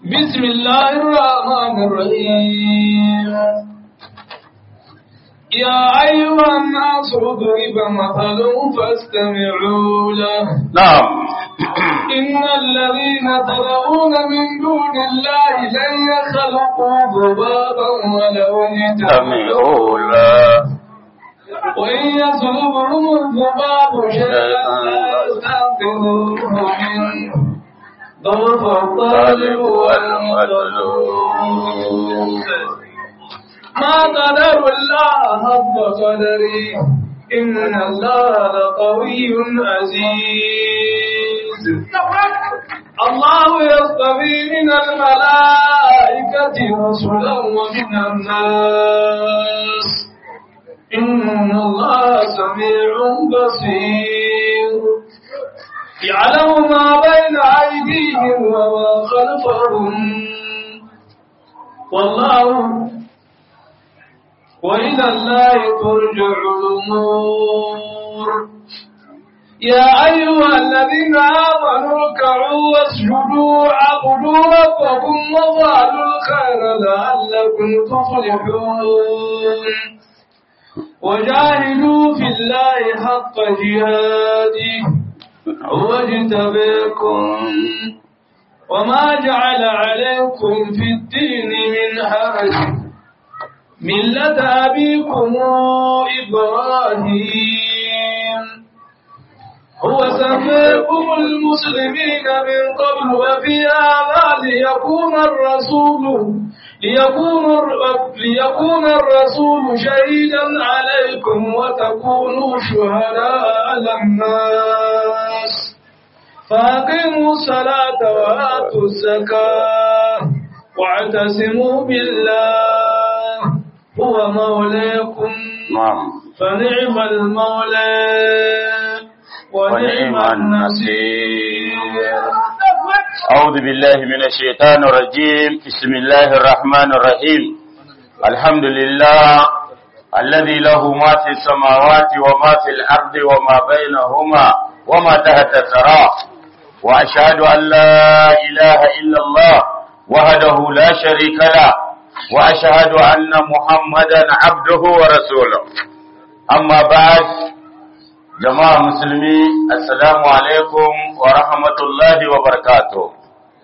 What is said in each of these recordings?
بسم الله الرحمن الرحيم يا أيها الناس اضرب مثل فاستمعوا له نعم إن الذين تدعون من دون الله لن يخلقوا ذبابا ولو استمعوا اجتمعوا له وإن يسلبهم الذباب شيئا لا يستنقذوه منه ضعف الطالب والمطلوب ما قدر الله حق قدره إن الله لقوي عزيز الله يصطفي من الملائكة رسلا ومن الناس إن الله سميع بصير يعلم ما بين أيديهم وما خلفهم والله وإلى الله ترجع الأمور يا أيها الذين آمنوا اركعوا واسجدوا واعبدوا ربكم وفعلوا الخير لعلكم تفلحون وجاهدوا في الله حق جهاده هو اجتبيكم وما جعل عليكم في الدين من حرج ملة أبيكم إبراهيم هو سميكم المسلمين من قبل وفي هذا ليكون الرسول ليكون الر- ليكون الرسول شهيدا عليكم وتكونوا شهداء على الناس فأقيموا الصلاة وآتوا الزكاة واعتصموا بالله هو مولاكم نعم فنعم المولى ونعم النصير أعوذ بالله من الشيطان الرجيم بسم الله الرحمن الرحيم الحمد لله الذي له ما في السماوات وما في الأرض وما بينهما وما تحت الثرى وأشهد أن لا إله إلا الله وحده لا شريك له وأشهد أن محمدا عبده ورسوله أما بعد jama'a musulmi assalamu alaikum wa rahmatullahi wa barakatuh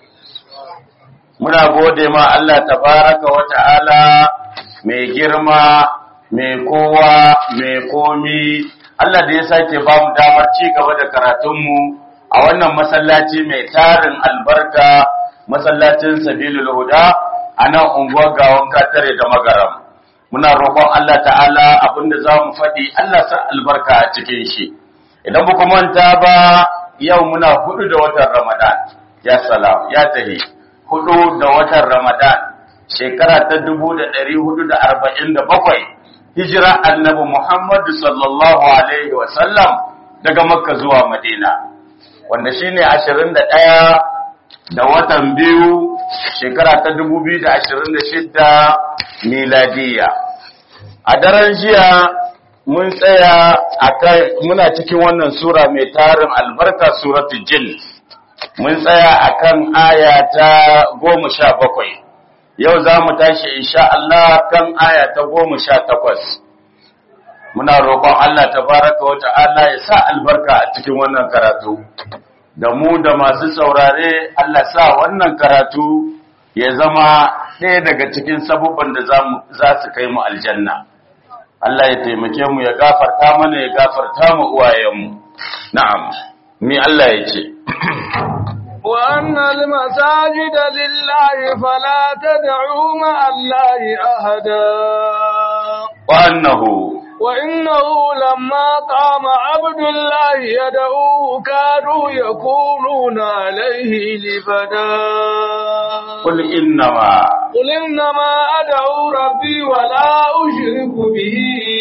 muna gode ma Allah tabaraka wa ta'ala mai girma mai kowa mai komi Allah da ya sake ba mu damar ci gaba da karatunmu a wannan masallaci mai tarin albarka masallacin sabilul huda a nan unguwar gawon katare da magaram muna roƙon Allah ta'ala abinda za mu faɗi Allah sa albarka a cikin shi idan ba manta ba yau muna hudu da watan ramadan ya salam ya tahi hudu da watan ramadan shekara ta dubu da ɗari hudu da arba'in da bakwai hijira annabi muhammadu sallallahu alaihi wasallam daga makka zuwa madina wanda shine ashirin da ɗaya da watan biyu shekara ta dubu biyu da ashirin da shidda miladiya a daren jiya mun tsaya a kai muna cikin wannan sura mai tarin albarka suratu jin mun tsaya a kan aya ta goma sha bakwai yau za mu tashi insha Allah kan aya ta goma sha takwas muna roƙon Allah ta baraka wa ta'ala ya sa albarka a cikin wannan karatu da mu da masu saurare Allah sa wannan karatu ya zama ɗaya daga cikin sabubban da za su kai mu aljanna Allah ya taimake mu ya gafarta mana ya gafarta mu uwayenmu na'am mi Allah ya ce وأن المساجد لله فلا تدعوا مع الله أحدا wa annahu وإنه لما قام عبد الله يدعوه كانوا يكونون عليه لبدا qul innama قل إنما أدعو ربي ولا أشرك به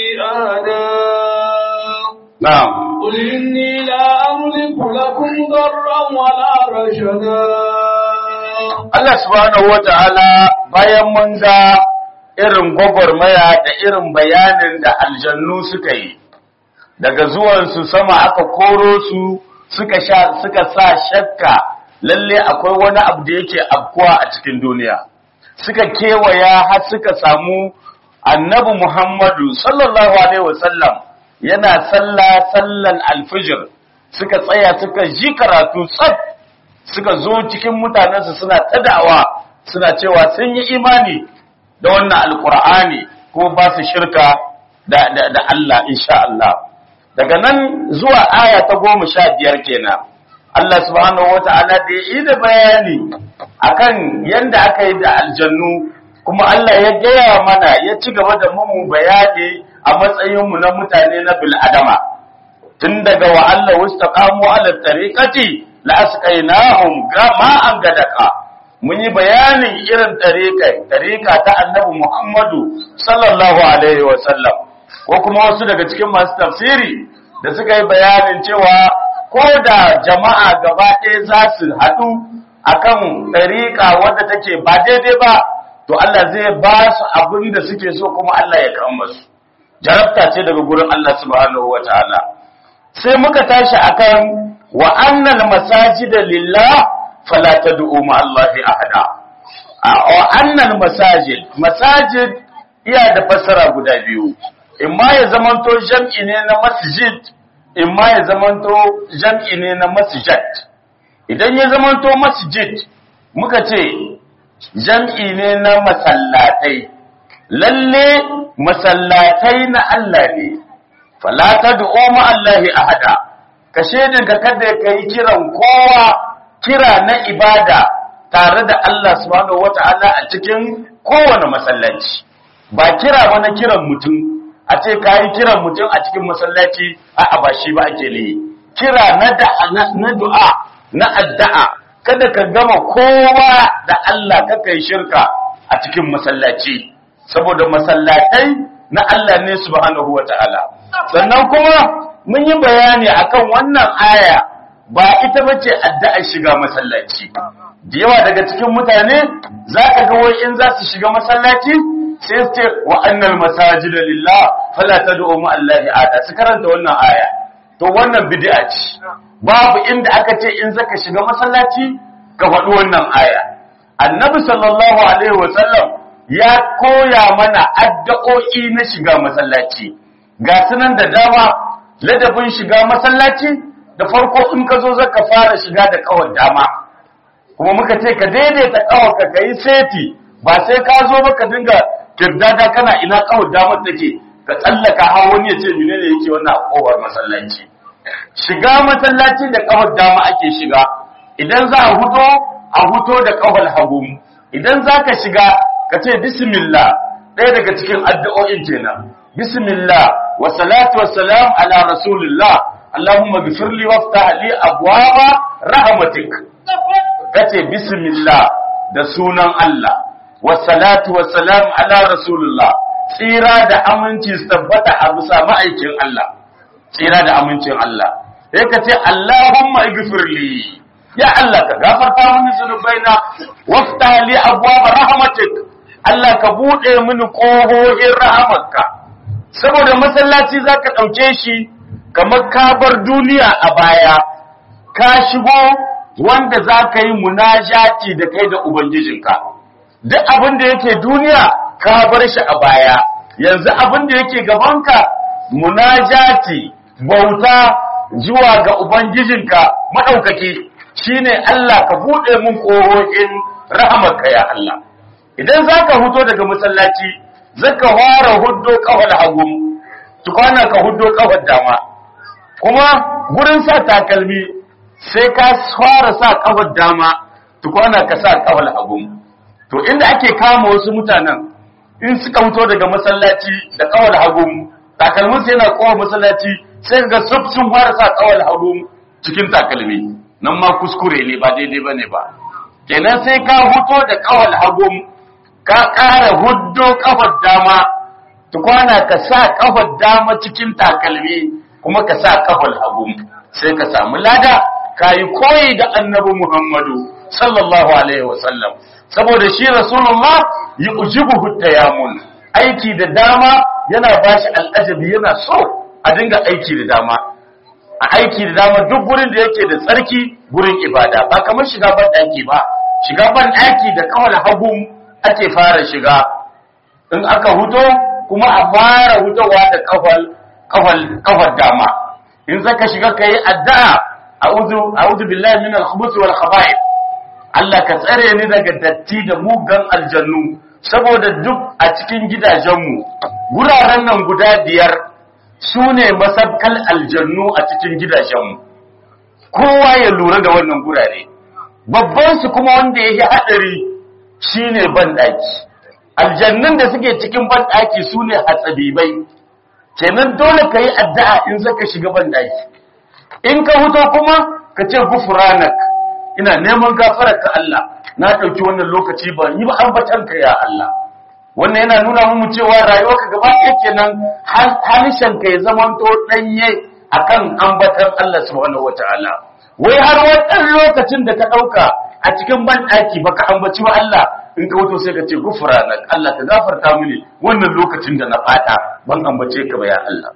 أحدا na'am قل إني لا أملك لكم ضرا ولا رشدا Allah subhanahu wata'ala bayan mun ga irin gwagwarmaya da irin bayanin da aljannu suka yi daga zuwansu sama aka koro su suka sha suka sa shakka lalle akwai wani abu da yake afkuwa a cikin duniya suka kewaya har suka samu annabi Muhammadu sallallahu alaihi wasallam yana sallah sallan alfijir suka tsaya suka ji karatu tsaf suka zo cikin mutanensu suna tadawa suna cewa sun yi imani da wannan alkur'ani ko ba su shirka da, da, da Allah insha Allah daga nan zuwa aya ta goma sha biyar kenan Allah subhanahu wata'ala da ya yi da bayani akan yadda aka yi da aljannu kuma Allah ya gaya mana ya ci gaba da mu bayani a matsayinmu na mutane na bil'adama tun daga wa Allah wastaqamu ala tariqati la asqainahum ma'an gadaka mun yi bayanin irin tariqai tariqa ta Annabi Muhammadu sallallahu alaihi wa sallam ko kuma wasu daga cikin masu tafsiri da suka yi bayanin cewa ko da jama'a gaba ɗaya za su haɗu akan tariqa wadda take ba daidai ba to Allah zai ba su abin da suke so kuma Allah ya kama su jarabta ce daga gurin Allah subhanahu wataala sai muka tashi akan wa annal masajida lillah fala tad'u ma Allahi ahada wa annal masajid masajid iya da fassara guda biyu imma ya zamanto jam'i ne na masjid imma ya zamanto jam'i ne na masjid idan ya zamanto masjid muka ce jam'i ne na masallatai lalle masallatai na Allah ne falata da oma Allahi ahada ka ka kada ka yi kiran kowa kira na ibada tare da Allah subhanahu wata'ala a cikin kowane masallaci ba kira ba na kiran mutum a ce ka yi kiran mutum a cikin masallaci a ba shi ba ake ne kira na du'a na addu'a kada ka gama kowa da Allah kaka yi shirka a cikin masallaci saboda masallatai na Allah ne subhanahu wata'ala sannan kuma mun yi bayani akan wannan aya ba ita bace addu'ar shiga masallaci da yawa daga cikin mutane zaka ga wai in za su shiga masallaci sai su ce wa annal masajida lillah fala tad'u ma allahi ada su karanta wannan aya to wannan bid'a ce babu inda aka ce in zaka shiga masallaci ka faɗi wannan aya annabi sallallahu alaihi wasallam ya koya mana addu'o'i na shiga masallaci ga sunan da dama ladabin shiga masallaci da farko in ka zo zaka fara shiga da kawar dama kuma muka ce ka daidaita kawar ka kai seti ba sai ka zo ba ka dinga kirdada kana ina kawar damar take ka tsallaka har wani ya ce menene yake wannan kowar masallaci shiga masallaci da kawar dama ake shiga idan za a huto a huto da kawar hagu idan za ka shiga ka ce bismillah ɗaya daga cikin addu'o'in kenan bismillah wa salatu wa salam ala rasulillah allahumma ghfirli waftah li abwaba rahmatik kace bismillah da sunan Allah wa salatu wa salam ala rasulillah tsira da aminci su tabbata a bisa ma'aikin Allah tsira da amincin Allah sai ka ce allahumma ighfirli ya Allah ka gafarta mini zunubaina waftah li abwaba rahmatik Allah ka bude mini kohohin rahamarka saboda masallaci zaka dauke shi kamar ka bar duniya a baya ka shigo wanda zaka yi munajati da kai da ubangijinka duk abin da yake duniya ka bar shi a baya yanzu abin da yake gabanka munajati bauta zuwa ga ubangijinka madaukaki shine Allah ka bude mun kohohin rahamarka ya Allah idan zaka huto daga masallaci zaka fara huddo kafar hagu tukwana ka huddo kafar dama kuma gurin sa takalmi sai ka fara sa kafar dama tukwana ka sa kafar hagu to inda ake kama wasu mutanen in suka fito daga masallaci da kawal hagu takalmin sai yana kowa masallaci sai ga sub sun fara sa kawal hagu cikin takalmi nan ma kuskure ne ba daidai bane ba kenan sai ka fito da kawal hagu ka ƙara huddo kafar dama tukwana ka sa kafar dama cikin takalmi kuma ka sa kafar hagu sai ka samu lada ka yi koyi da annabi Muhammadu sallallahu alaihi wasallam saboda shi rasulullah yi ujibuhu tayamun aiki da dama yana bashi al'ajabi yana so a dinga aiki da dama a aiki da dama duk gurin da yake da tsarki gurin ibada ba kamar shiga ban daki ba shiga ban daki da kawal hagu ake fara shiga in aka huto kuma a fara hutowa da kafal kafal kafar dama in zaka shiga kai addu'a a'udhu a'udhu billahi minal khubuthi wal khaba'ith Allah ka tsare ni daga datti da mugan aljannu saboda duk a cikin gidajenmu guraren nan guda biyar su ne masabkal aljannu a cikin gidajenmu kowa ya lura da wannan gurare babban su kuma wanda ya yi haɗari shi ne banɗaki aljannun da suke cikin banɗaki su ne hatsabibai kenan dole ka yi addu'a in zaka shiga banɗaki in ka huto kuma ka ce gufuranak ina neman gafarar ka Allah na ɗauki wannan lokaci ba yi ba ambatan ka ya Allah wannan yana nuna mu cewa rayuwarka gaba ɗaya kenan halishan ka ya zamanto ɗanye akan ambatan Allah subhanahu wataala wai har wannan lokacin da ka ɗauka a cikin banɗaki baka ambaci ba Allah in ka wato sai ka ce gufranak Allah ka gafarta mini wannan lokacin da na fata ban ambace ka ba ya Allah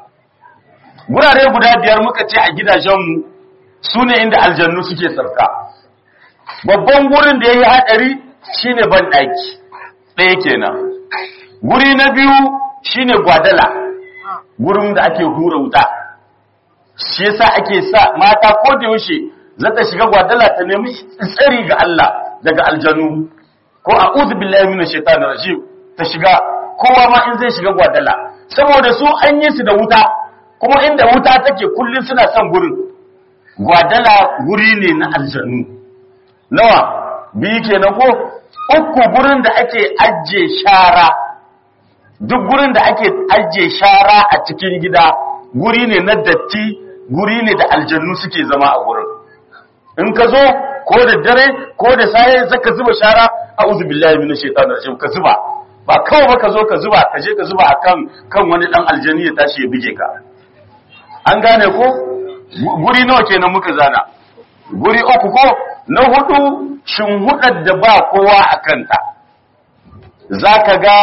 gurare guda biyar muka ce a gidajenmu su ne inda aljannu suke sarka babban gurin da ya yi haɗari shi ne banɗaki ɗaya kenan guri na biyu shi ne gwadala gurin da ake hura wuta shi yasa ake sa mata ko da yaushe za ta shiga gwadala ta nemi tsari ga Allah daga aljanu ko a uzu billahi minash shaitanir rajim ta shiga kowa ma in zai shiga gwadala saboda su an yi su da wuta kuma inda wuta take kullun suna son gurin gwadala guri ne na aljanu nawa biyu kenan ko uku gurin da ake ajje shara duk gurin da ake ajje shara a cikin gida guri ne na datti guri ne da aljannu suke zama a gurin in ka zo ko da dare ko da saye zaka zuba shara a'udhu billahi minash shaitanir rajim ka zuba ba kawai ba ka zo ka zuba ka je ka zuba akan kan wani dan aljani ya tashi ya bige ka an gane ko guri nawa kenan muka zana guri uku ko na hudu shinhudar da ba kowa a kanta zaka ga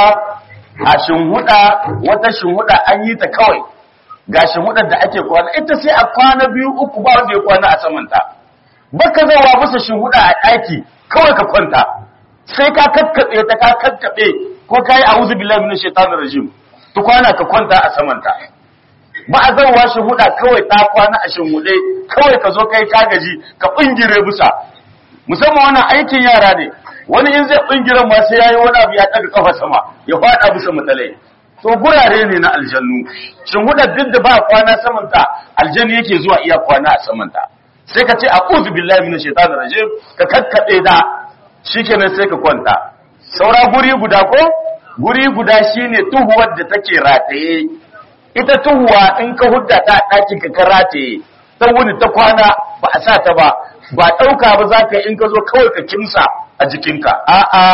a shinhuda wata shinhuda an yi ta kawai ga shinhudar da ake kwana ita sai a kwana biyu uku ba wanda ya kwana a samanta baka zawa masa shinhuda a daki kawai ka kwanta sai ka kakkabe ta ka kakkabe ko kai a'udhu billahi minash shaitanir rajim to kwana ka kwanta a samanta ba a zauwa shi huda kawai ta kwana a shinhude kawai ka zo kai ka gaji ka bingire busa musamman wannan aikin yara ne wani in zai bingire ma sai yayi wani abu ya daga kafa sama ya fada bisa mutalai to gurare ne na aljannu shinhuda duk da ba kwana saman ta aljanni yake zuwa iya kwana a saman ta sai ka ce a'udhu billahi minash shaitanir rajim ka kakkabe da shikenan sai ka kwanta saura guri guda ko guri guda shine tuhuwar da take rataye ita tuhuwa in ka hudda ta ɗakin ka karate ta wuni ta kwana ba a sa ta ba ba ɗauka ba za ka in ka zo kawai ka kimsa a jikinka a'a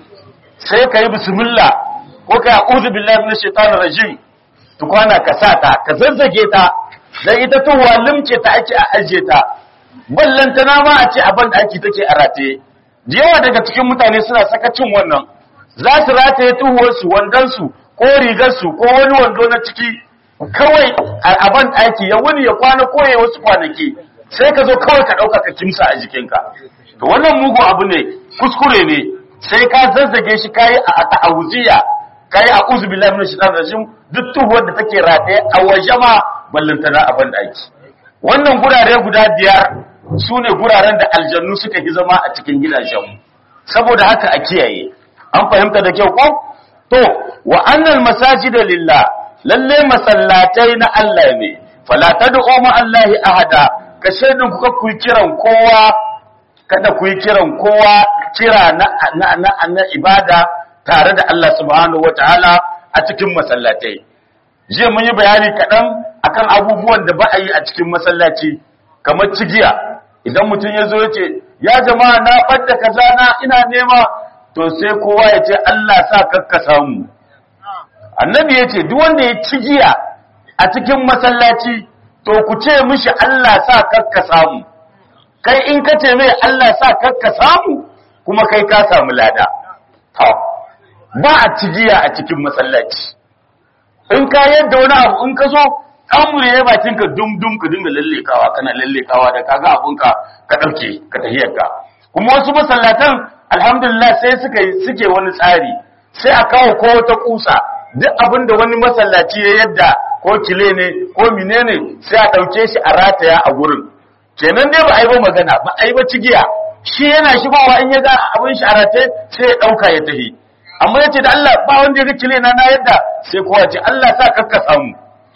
sai ka yi bismillah ko ka yi a'udhu billahi minash shaitanir rajim tukwana ka sa ta ka zazzage ta dan ita tuhuwa limke ta ake a aje ta ballantana ma a ce abin da ake take a rataye da yawa daga cikin mutane suna sakacin wannan za su rataye tuhuwarsu wandonsu ko rigarsu ko wani wando na ciki kawai a ban ɗaki ya wuni ya kwana ko ya wasu kwanaki sai ka zo kawai ka ɗauka ka kimsa a jikinka to wannan mugu abu ne kuskure ne sai ka zazzage shi kayi a ta'awuziya kayi a uzu billahi min shaitan rajim duk tuhuwar da take rataye a waje ma ballantana a ban ɗaki wannan gurare guda biyar su ne guraren da aljannu suka fi zama a cikin gidajenmu saboda haka a kiyaye an fahimta da kyau ko to wa annal masajida lillah lalle masallatai na Allah ne fala tad'u ma Allah ahada ka shaidin ku ku kiran kowa kada ku kiran kowa kira na na, na, na ibada tare da Allah subhanahu wataala a cikin masallatai jiya mun yi bayani kaɗan akan abubuwan da ba a yi a cikin masallaci kamar cigiya idan mutum ya zo ya ce ya jama'a na ɓadda kaza na ina nema to sai kowa ya ce Allah sa kakka samu annabi ya ce duk wanda ya ci giya a cikin masallaci to ku ce mishi Allah sa kakka samu kai in ka ce mai Allah sa kakka samu kuma kai ka samu lada to ba a ci giya a cikin masallaci in ka yadda wani abu in ka zo kamure ya bakin ka dum dum ka dinga lallekawa kana lallekawa da kaga abunka ka dauke ka tahiyarka kuma wasu masallatan alhamdulillah sai suka suke wani tsari sai a kawo ko wata kusa duk abinda wani masallaci ya yadda ko kile ne ko menene sai a dauke shi a rataya a gurin kenan dai ba a yi ba magana ba a yi ba cigiya shi yana shigowa in ya ga abin shi a rataye sai ya dauka ya tahi amma yace da Allah ba wanda ya ga kile na na yadda sai kowa ce Allah sa kakka samu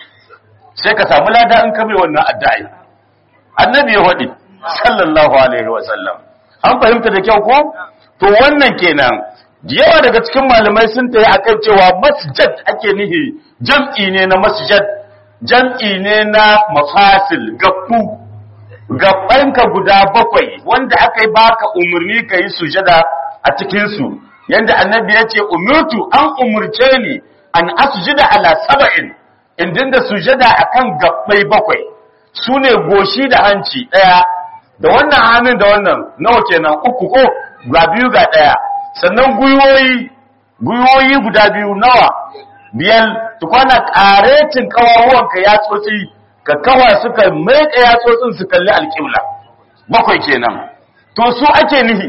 sai ka samu lada in ka bai wannan addu'a annabi ya wadi sallallahu alaihi wa sallam an fahimta da kyau ko to wannan kenan yawa daga cikin malamai sun tayi akan cewa masjid ake nihi jam'i ne na masjid jam'i ne na mafasil gaffu gabbanka guda bakwai wanda aka yi baka umarni ka yi sujada a cikinsu yanda annabi ya ce umirtu an umurce ni an asujida ala saba'in in dinga sujada akan gabbai bakwai su ne goshi da hanci ɗaya da wannan hannun da wannan nawa kenan uku ko ga biyu ga ɗaya sannan gwiwoyi gwiwoyi guda biyu nawa biyan tukwana ƙaretin kawawanka ya tsotsi ka kawa suka maika yatsotsin su kalli alƙibla bakwai kenan to su ake nihi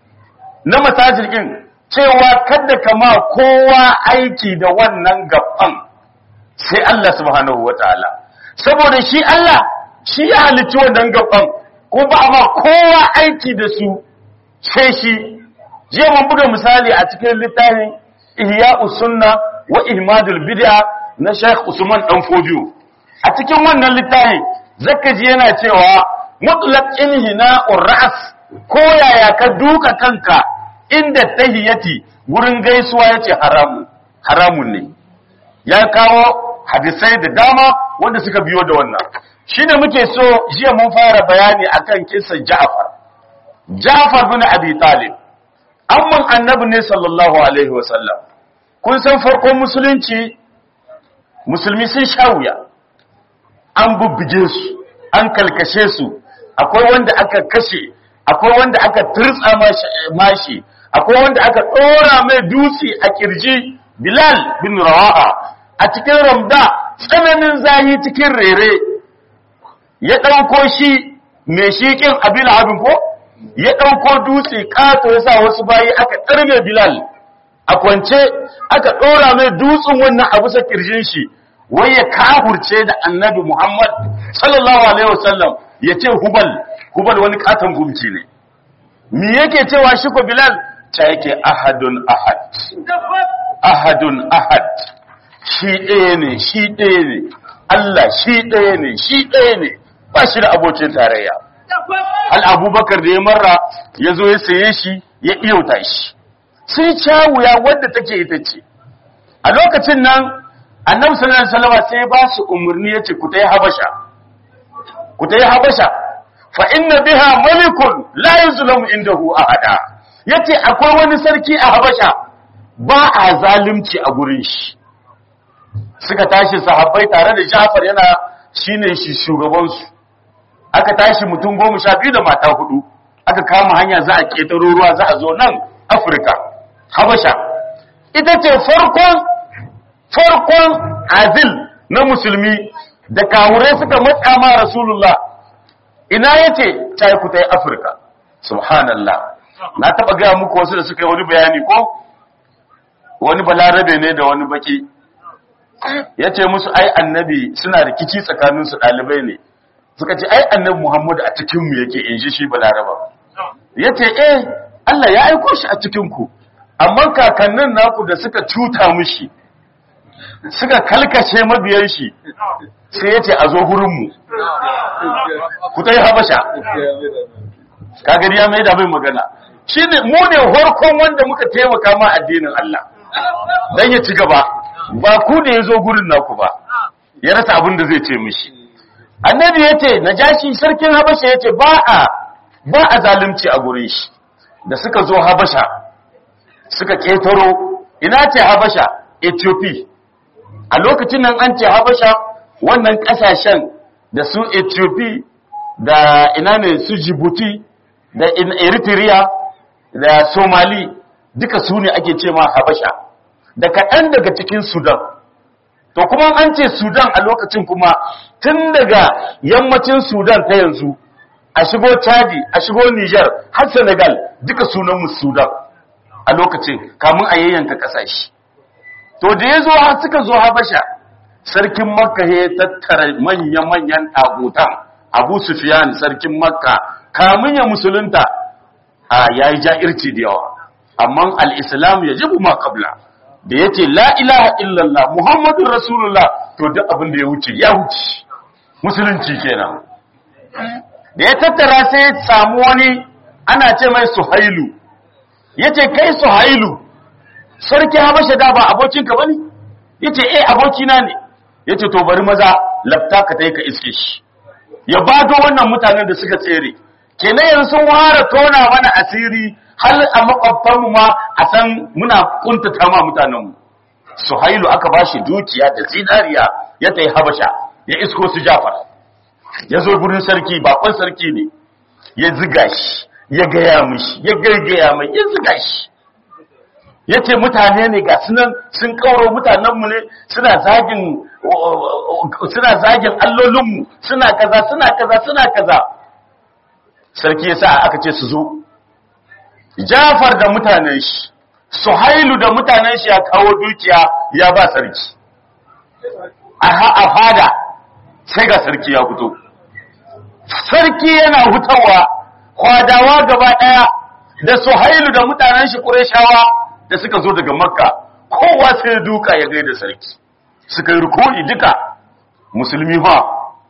na masajirkin cewa kada kama kowa aiki da wannan gaban sai Allah subhanahu wataala saboda shi Allah shi ya halicci wannan gaban ko ba ma kowa aiki da su sai shi jiya mun buga misali a cikin littafin Ihya'us Sunna wa Ihmadul Bid'a na Sheikh Usman Dan Fodiyo a cikin wannan littafi zaka ji yana cewa mutlaq inhina'ur ra's ko yaya ka duka kanka inda tahiyati gurin gaisuwa yace haramu haramun ne ya kawo hadisai da dama wanda suka biyo da wannan shine muke so jiya mun fara bayani akan kisan Ja'far Ja'far bin Abi Talib amman annabi ne sallallahu alaihi wasallam kun san farkon musulunci musulmi sun sha wuya an bubbuge su an kalkashe su akwai wanda aka kashe akwai wanda aka turtsa mashi akwai wanda aka ɗora mai dutse a kirji bilal bin rawaha a cikin ramda tsananin zahi cikin rere ya ɗauko shi mai shiƙin abin abin ko ya ɗauko dutse ƙato ya sa wasu bayi aka ɗarme bilal a kwance aka ɗora mai dutsen wannan abu sa kirjin shi wai ya kahurce da annabi Muhammad sallallahu alaihi wasallam ya ce hubal hubal wani katon gumci ne me yake cewa shi ko bilal ta yake ahadun ahad ahadun ahad shi ɗaya ne shi ɗaya ne Allah shi ɗaya ne shi ɗaya ne ba shi da abokin tarayya al abubakar da ya marra ya zo ya saye shi ya iyauta shi sai cawuya wadda take ita ce a lokacin nan annabi sallallahu alaihi wasallam sai ba su umurni yace ku tayi habasha ku tayi habasha fa inna biha malikun la yuzlamu indahu ahada yace akwai wani sarki a habasha ba a zalunci a gurin shi suka tashi sahabbai tare da Ja'far yana shine shi shugaban su aka tashi mutum goma sha biyu da mata hudu aka kama hanya za a ketaro ruwa za a zo nan Afirka habasha ita ce farkon farkon azil na musulmi da kawurai suka matsa ma rasulullah ina yace tayi ku tayi afirka subhanallah na taba ga muku wasu da suka yi wani bayani ko wani balarabe ne da wani baki yace musu ai annabi suna rikici tsakanin su dalibai ne suka ce ai annabi muhammad a cikin mu yake in ji shi balaraba yace eh Allah ya aiko shi a cikin ku amma kakannin naku da suka cuta mushi suka kalkace mabiyan shi sai ya ce a zo gurinmu ku ta yi habasha kagari ya mai da mai magana shi ne mu ne harkon wanda muka taimaka ma addinin Allah don ya ci gaba ba ku ne ya zo gurin naku ba ya rasa abin da zai ce mishi annabi ya ce na jashi sarkin habasha ya ce ba a ba a zalunci a gurin shi da suka zo habasha suka ƙetaro ina ce habasha ethiopia a lokacin nan an ce habasha wannan kasashen da su ethiopia da ina ne su djibouti da eritrea da somali duka su ne ake ce ma habasha da kaɗan daga cikin sudan to kuma an ce sudan a lokacin kuma tun daga yammacin sudan ta yanzu a shigo chadi a shigo niger har senegal duka sunanmu sudan a lokacin kamun a yayyanka kasashe to da ya zo har suka zo habasha sarkin makka ya tattara manya-manyan abutan abu sufiyan sarkin makka kamun ya musulunta a yayi ja'irci da yawa amma al-islam ya jibu ma qabla da yace la ilaha illallah muhammadur rasulullah to duk abin da ya wuce ya wuce musulunci kenan da ya tattara sai ya samu wani ana ce mai suhailu yace kai suhailu sarki habasha da ba abokinka bane yace eh abokina ne yace to bari maza lafta ka tai ka iske shi ya bado wannan mutanen da suka tsere kenan yanzu sun ware tona mana asiri har a makwabtanmu ma a san muna kuntata ma mutanenmu suhailu aka bashi dukiya da zinariya ya tai habasha ya isko su jafar ya zo gurin sarki bakon sarki ne ya ziga shi ya gaya mishi ya gaigaya mai ya ziga shi ya ce mutane ne ga sunan sun kauro mutanenmu ne suna zagin suna zagin allolinmu suna kaza suna kaza suna kaza sarki ya sa aka ce su zo jafar da mutanen shi suhailu da mutanen shi ya kawo dukiya ya ba sarki a fada sai ga sarki ya fito sarki yana hutawa kwadawa gaba daya da suhailu da mutanen shi ƙureshawa da suka zo daga makka kowa sai duka ya gaida sarki suka yi rukuni duka musulmi ba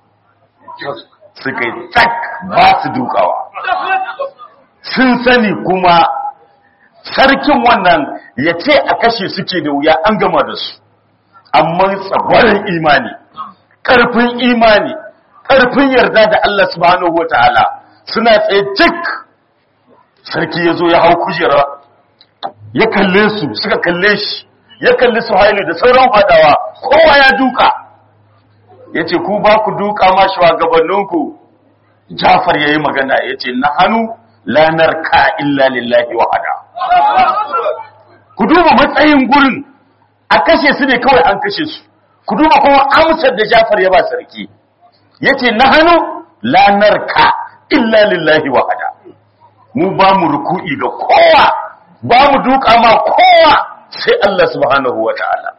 suka yi tak ba su dukawa sun sani kuma sarkin wannan ya ce a kashe suke da wuya an gama da su amma tsagwarin imani ƙarfin imani ƙarfin yarda da Allah subhanahu wa ta'ala suna tsaye cik sarki ya zo ya hau kujera ya kalle su suka kalle shi ya kalli su haili da sauran fadawa kowa ya duka ya ce ku ba ku duka ma shugabanninku jafar ya yi magana ya ce na hannu lanar ka illa lillahi wahada ku duba matsayin gurin a kashe su ne kawai an kashe su ku duba kuma amsar da jafar ya ba sarki ya ce na hannu lanar ka illa lillahi wahada mu ba mu ruku'i ga kowa ba mu duka ma kowa sai Allah subhanahu wa ta'ala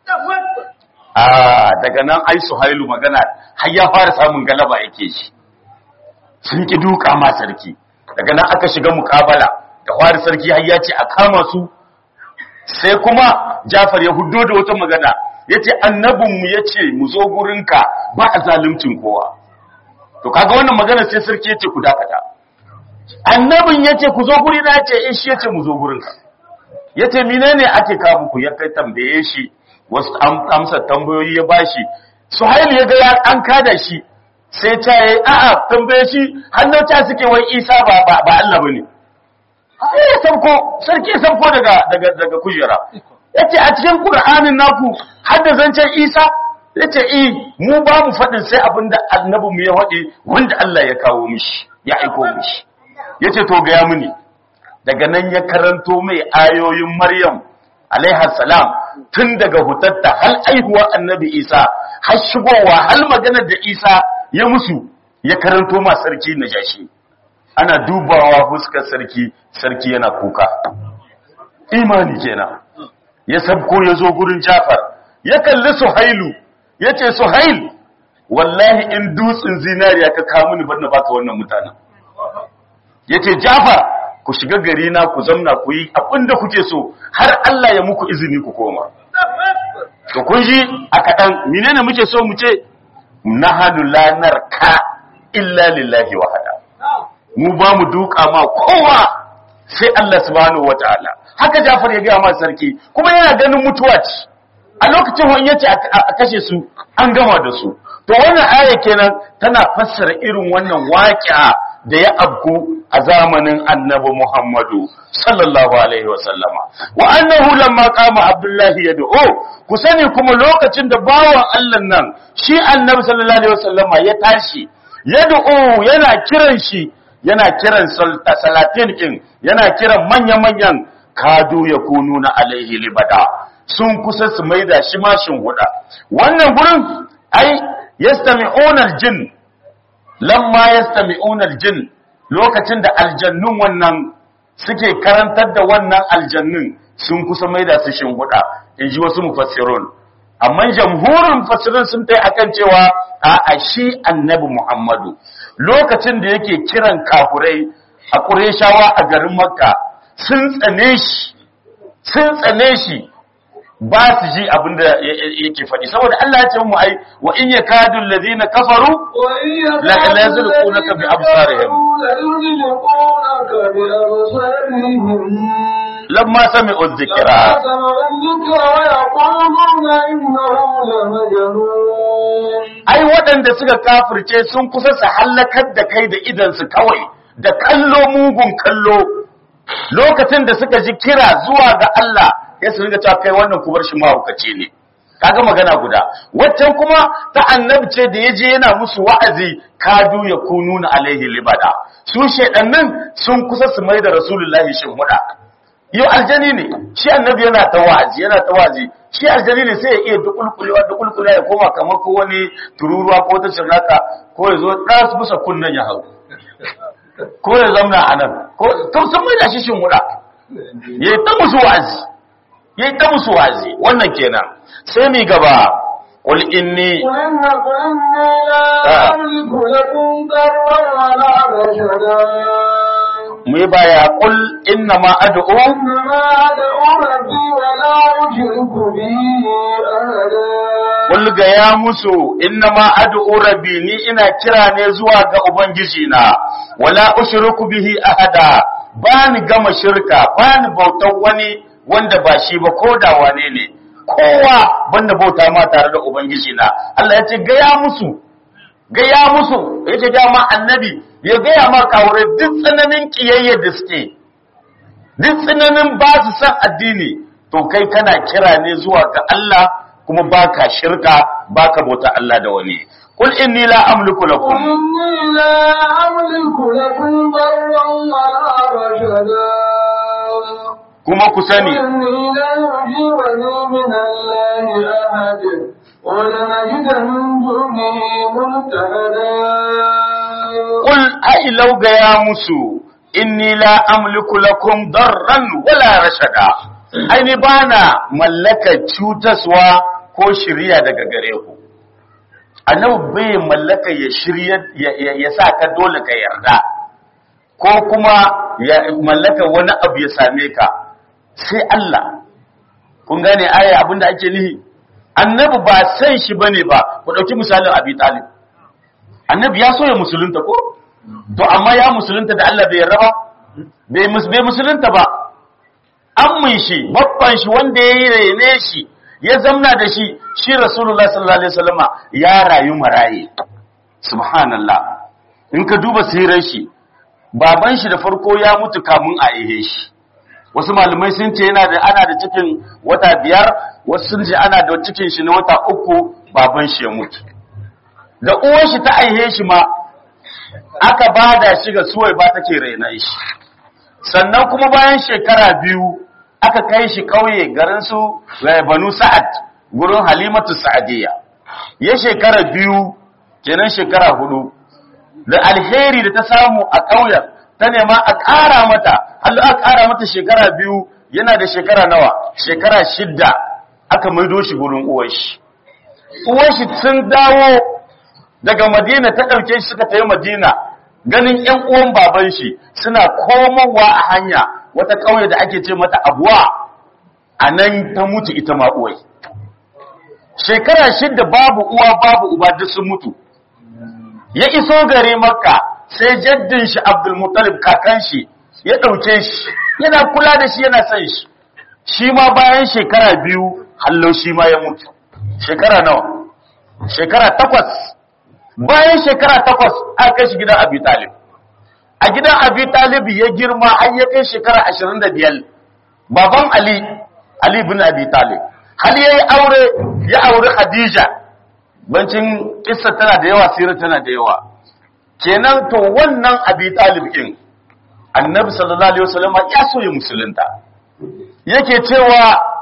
a daga nan ai suhailu magana har ya fara samun galaba yake shi sun ki duka ma sarki daga nan aka shiga mukabala da fara sarki har ya ce a kama su sai kuma Jafar ya hudo da wata magana yace annabinmu yace mu zo gurinka ba a zaluncin kowa to kaga wannan magana sai sarki yace ku dakata annabin yace ku zo guri na yace eh shi yace mu zo gurinka yace menene ake kawo ku ya kai tambaye shi wasu amsa tambayoyi ya bashi suhail ya ga an kada shi sai ta yi a'a tambaye shi hannun ta suke wai isa ba ba Allah bane sai ya sauko sarki ya sauko daga daga daga kujera yace a cikin qur'anin naku har da zancen isa yace eh mu ba mu fadin sai abinda annabi mu ya wade wanda Allah ya kawo mishi ya aiko mishi yace to ga ya muni daga nan ya karanto mai ayoyin maryam alaiha salam tun daga hutatta hal aihuwa annabi isa har shigowa hal maganar da isa ya musu ya karanto ma sarki najashi ana dubawa fuskar sarki sarki yana kuka imani kenan ya sabko ya zo gurin jafar ya kalli suhailu ya ce suhail wallahi in dutsen zinariya ka kawo mini bar na baka wannan mutanen ya ce jafar ku shiga gari na ku zamna ku yi abinda kuke so har Allah ya muku izini ku koma to kun ji a kaɗan menene muke so mu ce nahadu lanar ka illa lillahi wahada mu ba mu duka ma kowa sai Allah subhanahu wataala haka Jafar ya ga ma sarki kuma yana ganin mutuwa ce a lokacin wani yace a kashe su an gama da su to wannan aya kenan tana fassara irin wannan waƙi'a da ya abku a zamanin annabi Muhammadu sallallahu alaihi wasallama wa annahu lamma qama abdullahi yad'u ku sani kuma lokacin da bawan Allah nan shi annabi sallallahu alaihi wasallama ya tashi yad'u yana kiran shi yana kiran salatin din yana kiran manya-manyan kadu yakununa alaihi libada sun kusa su maida shi ma huda wannan gurin ai yastami'una aljin lamma yastami'una aljin lokacin da aljannun wannan suke karantar da wannan aljannun sun kusa maida su shinhuda inji wasu mufassirun amma jamhurin mufassirin sun tai akan cewa a shi annabi Muhammadu lokacin da yake kiran kafurai a Qurayshawa a garin Makka sun tsane shi sun tsane shi ba su ji abin da yake faɗi saboda Allah ya ce mu ai wa in yakadu allazina kafaru la la yazluqunaka bi absarihim lamma sami'u dhikra ai waɗanda suka kafirce sun kusa su hallakar da kai da idan su kawai da kallo mugun kallo lokacin da suka ji kira zuwa ga Allah ya su riga cewa kai wannan kubar shi mahaukaci ne kaga magana guda waccan kuma ta annabi ce da yaje yana musu wa'azi kadu ya kununa alaihi libada su shedannin sun kusa su mai da rasulullahi shin huda yau aljani ne shi annabi yana ta wa'azi yana ta wa'azi shi aljani ne sai ya iya dukulkulewa dukulkulewa ya koma kamar ko wani tururuwa ko ta cirnaka ko ya zo ɗas bisa kunnen ya hau ko ya zamna a nan ko sun mai da shi shin huda ya yi ta musu wa'azi ya yi ta musu wa'azi wannan kenan sai mi gaba qul inni mu baya qul inna ma ad'u qul ga ya musu inna ma ad'u rabbi ni ina kira ne zuwa ga ubangiji na wala ushriku bihi ahada bani gama shirka bani bautar wani wanda ba shi ba ko da wane ne kowa banda bauta ma tare da ubangiji na Allah ya ce gaya musu gaya musu yace ga ma annabi ya gaya ma kawure duk tsananin kiyayya da suke duk tsananin ba su san addini to kai kana kira ne zuwa ga Allah kuma baka shirka baka bauta Allah da wani قل إني لا أملك لكم إني لا أملك لكم ضرا ولا رشدا kuma ku sani إني لا يجيبني من الله أحد ولنجد من دونه ملتهدا qul ai law gaya musu inni la amliku lakum darran wala rashada ai ni bana mallaka cutaswa ko shiriya daga gare ku annabi bai mallaka ya shirya ya, ya sa ka dole ka yarda ko kuma ya mallaka wani abu ya same ka sai Allah kun gane aya abinda ake nihi annabi ba san shi bane ba ku dauki misalin Abi Talib annabi ya so ya musulunta ko to amma ya musulunta da Allah bai yarda ba bai mus- bai musulunta ba ammin shi babban shi wanda ya yi rene shi ya zamna da shi shi rasulullah sallallahu alaihi wasallama ya rayu maraye subhanallah in ka duba sirar shi baban shi da farko ya mutu kamun a ihe shi wasu malamai sun ce yana da ana da cikin wata biyar wasu sun ce ana da cikin shi na wata uku baban shi ya mutu da uwar shi ta aihe shi ma aka bada shi ga suwai ba take raina shi sannan kuma bayan shekara biyu aka kai shi kauye garin su eh, banu sa'ad gurin halimatu sa'adiyya ya shekara biyu kenan shekara hudu da alheri da ta samu a ƙauyen ta nema a ƙara mata Allah a ƙara mata shekara biyu yana da shekara nawa shekara shidda aka maido shi gurin uwar shi uwar shi sun dawo daga madina ta ɗauke shi suka tafi madina ganin ‘yan uwan baban shi suna komowa a hanya wata ƙauye da ake ce mata abuwa a nan ta mutu ita ma uwai shekara shidda babu uwa babu uba duk sun mutu ya iso gare makka sai jaddin shi abdulmuttalib kakan shi ya ɗauke shi yana kula da shi yana son shi shi ma bayan shekara biyu hallo shi ma ya mutu shekara nawa shekara takwas bayan shekara takwas aka kai shi gidan abi talib a gidan abi talib ya girma har ya kai shekara ashirin da biyar baban ali ali bin abi talib hali ya yi aure ya auri khadija bancin kissa tana da yawa sirar tana da yawa kenan to wannan abi talib din annabi sallallahu alaihi wasallam ya so ya musulunta yake cewa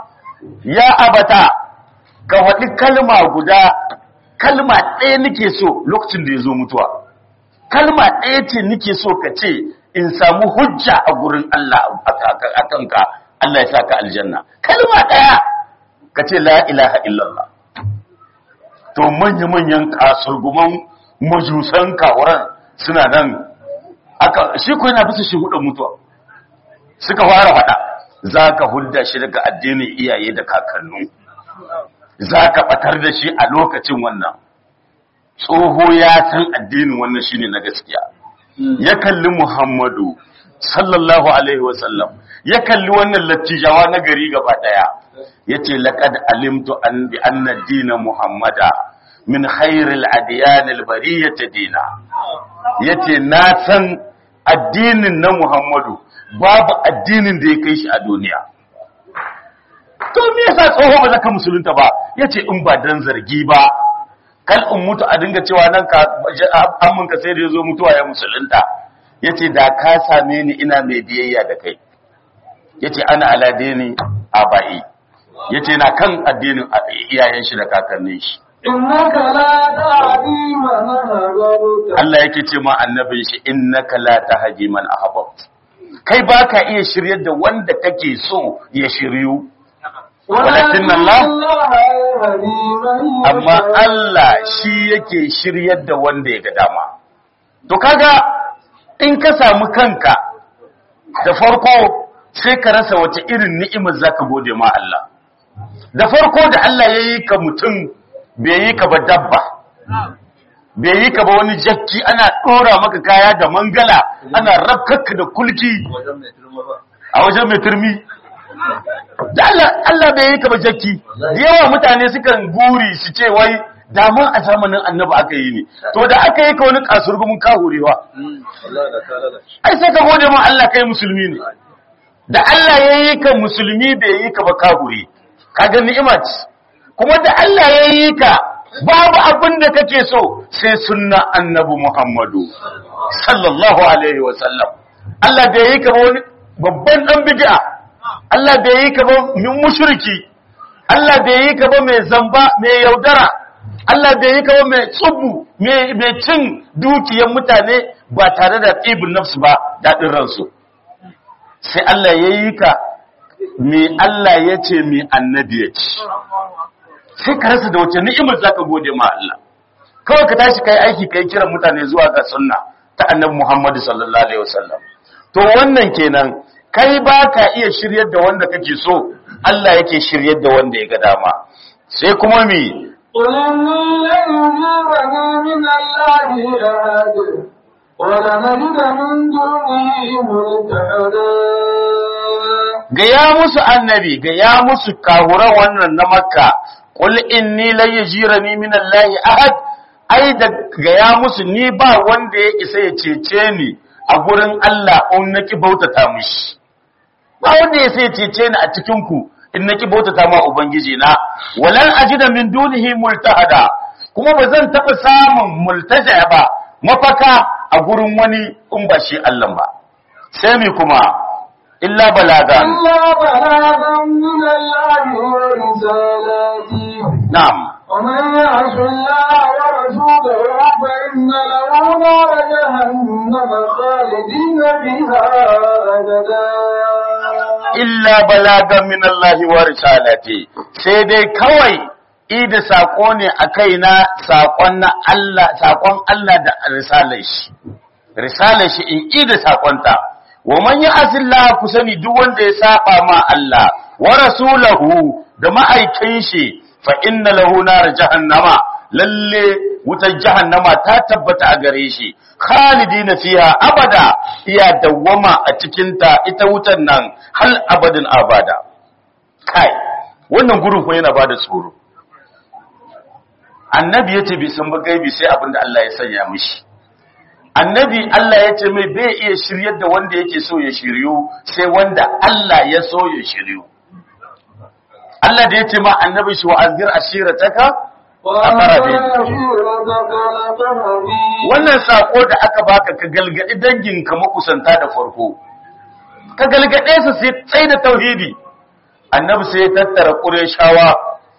ya abata ka waɗi kalma guda kalma ɗaya nake so lokacin da ya zo mutuwa kalma ɗaya ce nake so ka ce in samu hujja a gurin Allah a kanka Allah ya sa ka aljanna kalma ɗaya ka ce la ilaha illallah to manya-manyan kasurguman majusan kawuran suna nan aka shi ko yana bisa shi hudun mutuwa suka fara faɗa za ka hudda shi daga addinin iyaye da kakannu za ka ɓatar da shi a lokacin wannan tsoho ya san addinin wannan shi ne na gaskiya ya kalli muhammadu sallallahu alaihi wasallam ya kalli wannan lattijawa na gari gaba ɗaya ya ce laƙad alimtu an bi anna dina muhammada min khairil adiyanil bariyata dina ya ce na san addinin na muhammadu babu addinin da ya kai shi a duniya to me yasa tsoho ba zaka musulunta ba yace in ba dan zargi ba kal in mutu a dinga cewa nan ka amman ka sai da yazo mutuwa ya musulunta yace da ka same ni ina mai biyayya da kai yace ana ala dini abai yace na kan addinin iyayen shi da kakannin shi innaka la tahdi man ahbabta Allah yake ce ma annabin shi innaka la tahdi man ahbabta kai ba ka iya shiryar da wanda kake so ya shiryu walakin Allah amma Allah shi yake shiryar da wanda ya ga dama to kaga in ka samu kanka da farko sai ka rasa wace irin ni'imar zaka gode ma Allah da farko da Allah ya yi ka mutum bai yi ka ba dabba bai yi ka ba wani jakki ana ɗora maka kaya da mangala ana rabkakka da kulki a wajen mai turmi da Allah bai yi ka ba jakki da yawa mutane sukan guri su ce wai damun a zamanin annabi aka yi ne to da aka yi ka wani kasurgumin kahurewa ai sai ka gode ma Allah kai musulmi ne da Allah ya yi ka musulmi bai yi ka ba kahure kaga ni'ima ce kuma da Allah ya yi ka babu abin da kake so sai sunna annabi Muhammadu sallallahu alaihi wa sallam Allah bai yi ka ba wani babban dan bid'a Allah bai yi ka ba min mushriki Allah bai yi ka ba mai zamba mai yaudara Allah bai yi ka ba mai tsubu mai cin dukiyar mutane ba tare da tsibin nafsu ba daɗin ransu sai Allah ya yi ka me Allah ya ce me annabi ya ce sai ka rasa da wace ni'imar zaka gode ma Allah kawai ka tashi kai aiki kai kiran mutane zuwa ga sunna ta annabi Muhammad sallallahu alaihi wasallam to wannan kenan kai ba ka iya shiryar da wanda kake so Allah yake shiryar da wanda ya ga dama sai kuma mi قل إني لن يجيبني من الله أحد ولنجد من دونه ملتحدا gaya musu annabi gaya musu kahura wannan na makka qul inni la yajirani min allahi ahad ai da gaya musu ni ba wanda ya isa ya cece ni a gurin Allah in naki bautata mishi ba wanda ya sai cece ni a cikin ku in naki bautata ma ubangiji na walan ajida min dunihi multahada kuma ba zan taba samun multaja ba mafaka a gurin wani in ba shi Allah ba sai mi kuma illa balagan إلا بلاغا من الله ورسالاته na'am ومن يعص الله ورسوله فإن له نار جهنم خالدين فيها أبدا illa balagan min Allah wa risalati sai dai kawai ida sako ne a kaina sakon na Allah sakon Allah da risalar shi risalar shi in ida sakonta wa man ya'sillah ku sani duk wanda ya saba ma Allah wa rasulahu da ma'aikin shi fa inna lahu nar jahannama lalle wutar jahannama ta tabbata a gare shi khalidina fiha abada iya dawwama a cikin ta ita wutar nan hal abadin abada kai wannan gurin ko yana bada tsoro annabi yace bai san ba gaibi sai abinda Allah ya sanya mishi annabi Allah ya ce mai bai iya shiryar da wanda yake so ya shiryu sai wanda Allah ya so ya shiryu Allah da ya ce ma annabi shi wa azgir ashirataka wannan sako da aka baka ka galgadi danginka makusanta da farko ka galgade su sai tsaye da tauhidi annabi sai ya tattara ƙureshawa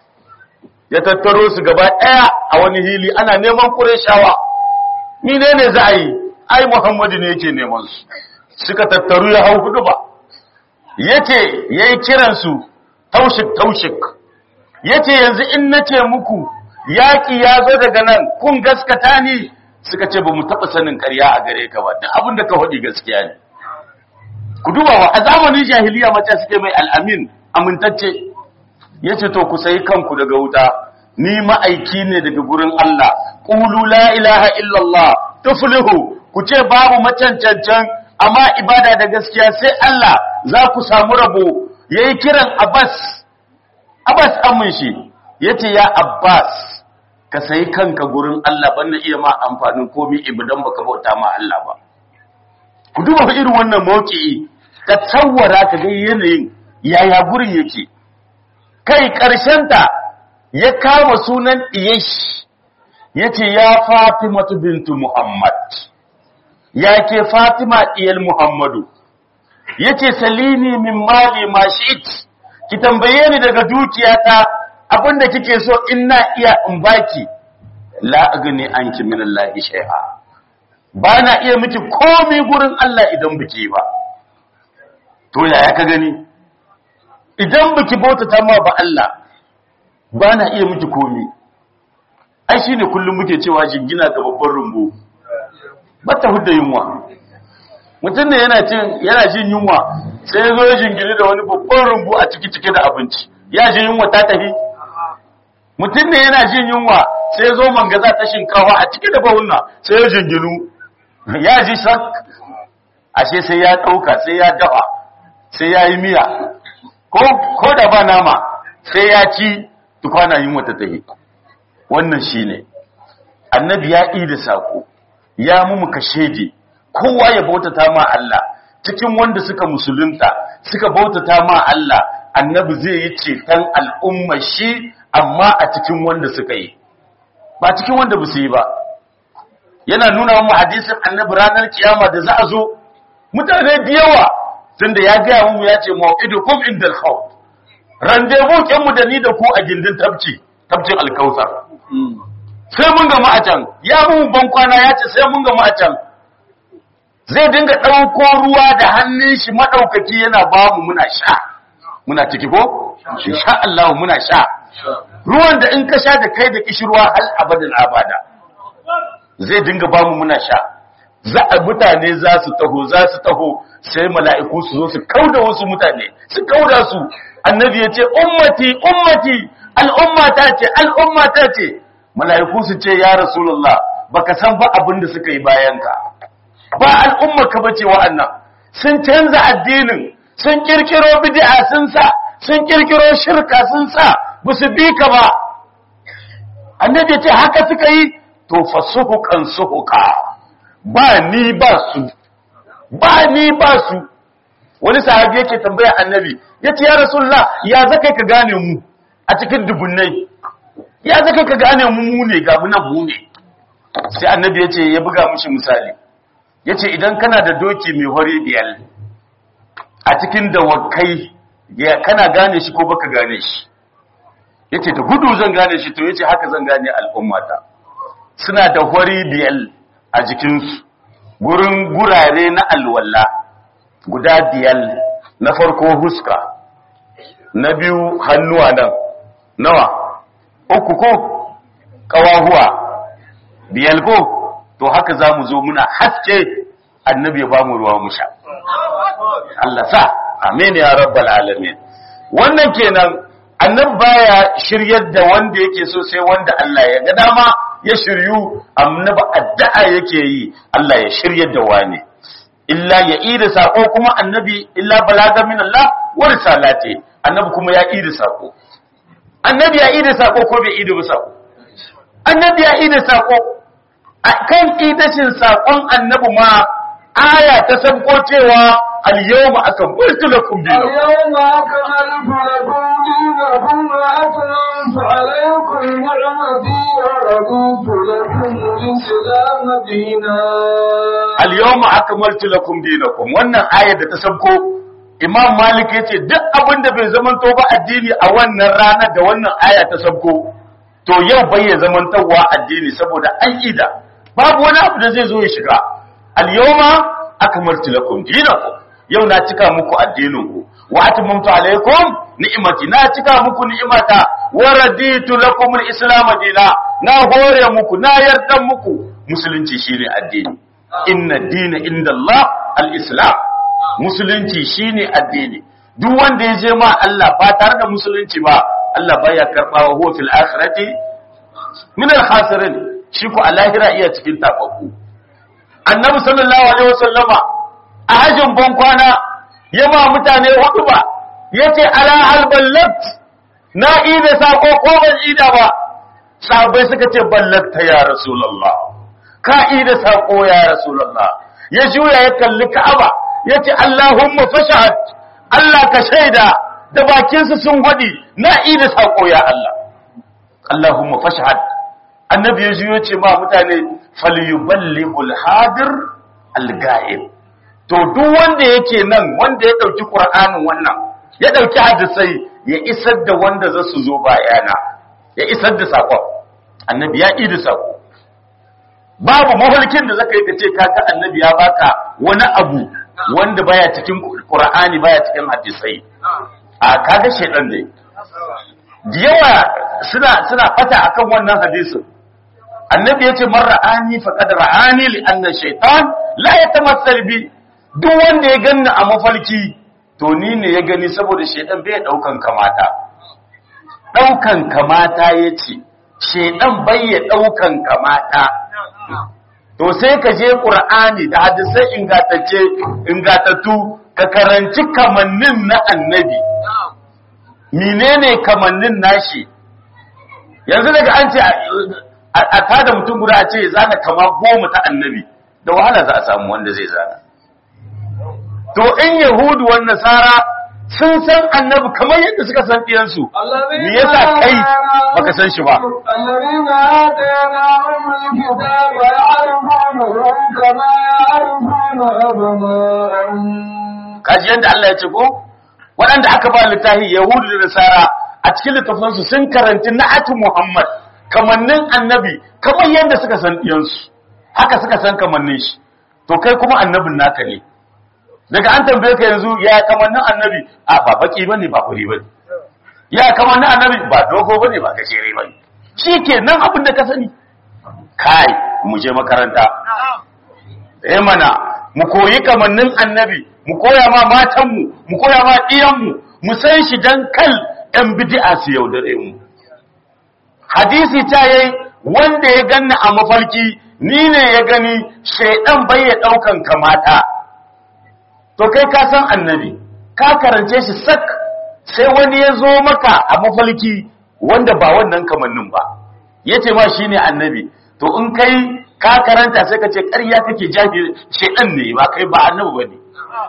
ya tattaro su gaba ɗaya a wani hili ana neman ƙureshawa ni ne ne za a yi ai muhammadu ne yake neman su suka tattaru ya hau hudu ba yace yayi kiransu taushik taushik yace yanzu in nace muku yaki ya zo daga nan kun gaskata ni suka ce ba mu taɓa sanin ƙarya a gare ka ba duk abin da ka faɗi gaskiya ne ku duba wa a zamanin jahiliya mace suke mai al'amin amintacce ya ce to ku sayi kanku daga wuta ni ma'aiki ne daga gurin Allah ƙulu la ilaha illallah tuflihu ku ce babu macancancan amma ibada da gaskiya sai Allah za ku samu rabo ya yi kiran Abbas Abbas amin shi ya ce ya Abbas ka sayi kanka gurin Allah ban na iya ma amfanin komi ibadan baka bauta ma Allah ba ku duba fa irin wannan mawki'i ka tsawara ka ga yanayin yaya gurin yake kai ta ya kama sunan iyash yace ya Fatima bintu Muhammad ya ke Fatima diyal Muhammadu yace salini min mali ma shi'it ki tambaye ni daga dukiyata abinda kike so in na iya in baki la agni anki min Allah shay'a ba na iya miki komai gurin Allah idan biki ba to yaya ka gani idan biki bautata ma ba Allah ba na iya miki komai ai shine kullum muke cewa jingina ga babban rumbu bata hudda yunwa mutum ne yana cin yana jin yunwa sai ya zo ya jingine da wani babban rumbu a ciki cike da abinci ya ji yunwa ta tafi mutum ne yana jin yunwa sai ya zo mangaza ta shinkawa a cike da bawunna sai ya jinginu ya ji sak ashe sai ya ɗauka sai ya dafa sai ya yi miya ko da ba nama sai ya ci tukwana yin wata tahi wannan shi ne annabi ya ɗi da saƙo ya mu kashedi kowa ya bautata ma Allah cikin wanda suka musulunta suka bautata ma Allah annabi zai yi ceton al'umma shi amma a cikin wanda suka yi ba cikin wanda ba su yi ba yana nuna mu hadisin annabi ranar kiyama da za a zo mutane da yawa tunda ya gaya mu ya ce mau'idukum indal khawf rendezvous kin mu da ni da ku a gindin tabci tabcin alkausar sai mun gama a can ya mu ban kwana ya ce sai mun gama a can zai dinga ɗauko ruwa da hannun shi maɗaukaki yana ba mu muna sha muna ciki ko insha Allah muna sha ruwan da in ka sha da kai da kishirwa hal abadin abada zai dinga ba mu muna sha za a mutane za su taho za su taho sai mala'iku su zo su kauda wasu mutane su kauda su annabi ya ce ummati ummati al'ummata ce al'ummata ce mala'iku su ce ya rasulullah baka san ba abin da suka yi bayanka ba al'umma ka bace wa'annan sun canza addinin sun kirkiro bid'a sun sa sun kirkiro shirka sun sa ba su bi ka ba annabi ya ce haka suka yi to fasuhukan suhuka ba ni ba su ba ni ba su wani sahabi yake tambaya annabi yace ya rasulullah ya zakai ka gane mu a cikin dubunnai ya zakai ka gane mu mu ne ga mu nan mu ne sai annabi yace ya buga mishi misali yace idan kana da doki mai hori biyar a cikin dawakai ya kana gane shi ko baka gane shi yace da gudu zan gane shi to yace haka zan gane al'ummata suna da hori biyar a jikinsu gurin gurare na alwala guda biyar na farko huska na biyu hannuwa nan nawa uku ko kawahuwa biyar ko to haka za mu zo muna haske annabi ya ba mu ruwa mu sha Allah sa amin ya rabbal alamin wannan kenan annabi baya shiryar da wanda yake so sai wanda Allah ya ga dama ya shiryu annabi addu'a yake yi Allah ya shiryar da wani illa ya ida sako kuma annabi illa balaga min Allah wa risalati annabi kuma ya ida sako annabi ya ida sako ko bai ida ba sako annabi ya ida sako kan idashin sakon annabi ma aya ta sabko cewa al-yawma akmaltu lakum dinakum اليوم أكملت لكم دينكم وأتممت عليكم نعمتي ورضيت لكم الإسلام دينا al-yawma akmaltu lakum dinakum wannan ayar da ta sabko imam malik ya ce duk abin da bai zamanto ba addini a wannan rana da wannan aya ta sabko to yau bai ya zamantowa addini saboda an ida babu wani abu da zai zo ya shiga al-yawma akmaltu lakum dinakum yau na cika muku addininku wa atmamtu alaykum ni'mati na cika muku ni'imata wa raditu lakum al-islam dina na hore muku na yarda muku musulunci shine addini inna dina inda Allah al-islam musulunci shine addini duk wanda ya je ma Allah ba tare da musulunci ba Allah baya karbawa huwa fil akhirati min al-khasirin shi ko a lahira iya cikin tababbu annabi sallallahu alaihi wasallama a hajjin ban kwana ya ma mutane hudu ba yace ala hal ballat na ida sako ko ban ida ba sahabbai suka ce ballakta ya rasulullah ka ida sako ya rasulullah ya juya ya kalli ka'aba yace allahumma fashahad Allah ka shaida da bakinsu sun gwadi na ida sako ya Allah allahumma fashahad annabi ya juyo ce ma mutane falyuballighul hadir al-ga'ib to duk wanda yake nan wanda ya dauki qur'anin wannan ya dauki hadisai ya isar da wanda za su zo bayana ya isar da sakon annabi ya idi sako babu mahalkin da zaka yi kace kaga annabi ya baka wani abu wanda baya cikin qur'ani baya cikin hadisai a kaga shedan ne da yawa suna suna fata akan wannan hadisin annabi yace man ra'ani faqad ra'ani li anna shaytan la yatamassal bi duk wanda ya ganni a mafarki to ni ne ya gani saboda shaytan bai daukan kamata daukan kamata yace shaytan bai ya daukan kamata to sai ka je qur'ani da hadisai ingantacce ingatattu ka karanci kamannin na annabi menene kamannin nashi yanzu daga an ce a tada mutum guda a ce zana kama goma ta annabi da wahala za a samu wanda zai zana to in yahudu wan nasara sun san annabi kamar yadda suka san ɗiyansu me yasa kai baka san shi ba الذين آتيناهم الكتاب يعرفونه كما يعرفون أبناءهم kaji yadda Allah ya ce ko waɗanda aka ba littafi yahudu da nasara a cikin littafansu sun karanci na'atu muhammad kamannin annabi kamar yadda suka san ɗiyansu haka suka san kamannin shi to kai kuma annabin naka ne daga an tambaye ka yanzu ya kamannin annabi a ba baki bane ba kuri bane ya kamannin annabi ba dogo bane ba gajere bane shikenan abin da ka sani kai mu je makaranta eh mana mu koyi kamannin annabi mu koya ma matanmu mu koya ma ɗiyanmu mu san shi dan kal ɗan bid'a su yaudare mu hadisi ta yayi wanda ya ganni a mafarki ni ne ya gani shaidan bai ya daukan kamata to kai ka san annabi ka karance shi sak sai wani ya zo maka a mafarki wanda ba wannan kamannin ba yace ma shine annabi to in kai ka karanta sai ka ce ƙarya kake jafi shaidan ne ba kai ba annabi bane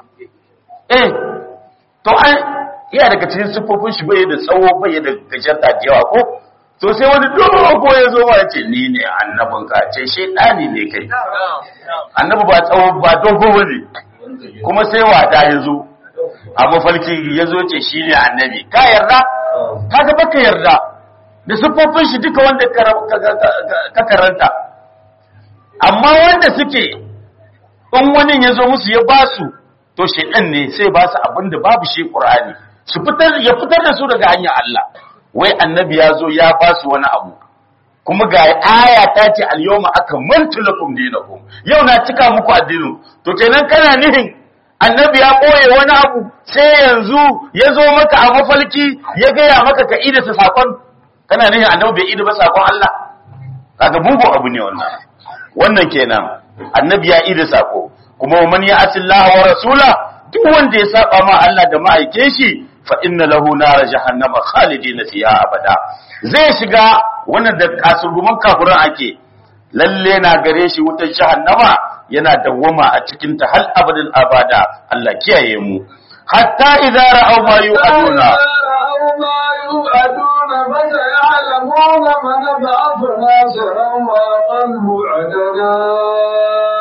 eh to an iya daga cikin siffofin shi bai da tsawo bai da gajarta da yawa ko to sai wani dogo ya zo ya ce ni ne annabin ka ce shaidani ne kai annabi ba tsawo ba dogo bane kuma sai wada ya zo a mafarki ya zo ce shi ne annabi ka yarda ka ga baka yarda da siffofin shi duka wanda ka karanta amma wanda suke in wani ya zo musu ya ba su to shaidan ne sai ba su abin da babu shi qur'ani su fitar ya fitar da su daga hanyar Allah wai annabi ya zo ya ba su wani abu kuma ga aya ta ce al-yawma akmaltu lakum dinakum yau na cika muku addinin to kenan kana nihin annabi ya koye wani abu sai yanzu ya zo maka a mafalki ya gaya maka ka ida ta sakon kana nihin annabi bai ida ba sakon Allah kaga bugu abu ne wannan wannan kenan annabi ya ida sako kuma man ya asillaha wa rasula duk wanda ya saba ma Allah da ma'aike shi fa inna lahu nar jahannama khalidina fiha abada zai shiga wannan da kasurguman kafirin ake lalle na gare shi wutar jahannama yana dawwama a cikin ta hal abadin abada Allah kiyaye mu hatta idza ra'aw ma yu'aduna ما يوعدون فسيعلمون من بعث ناصرا وأقل عددا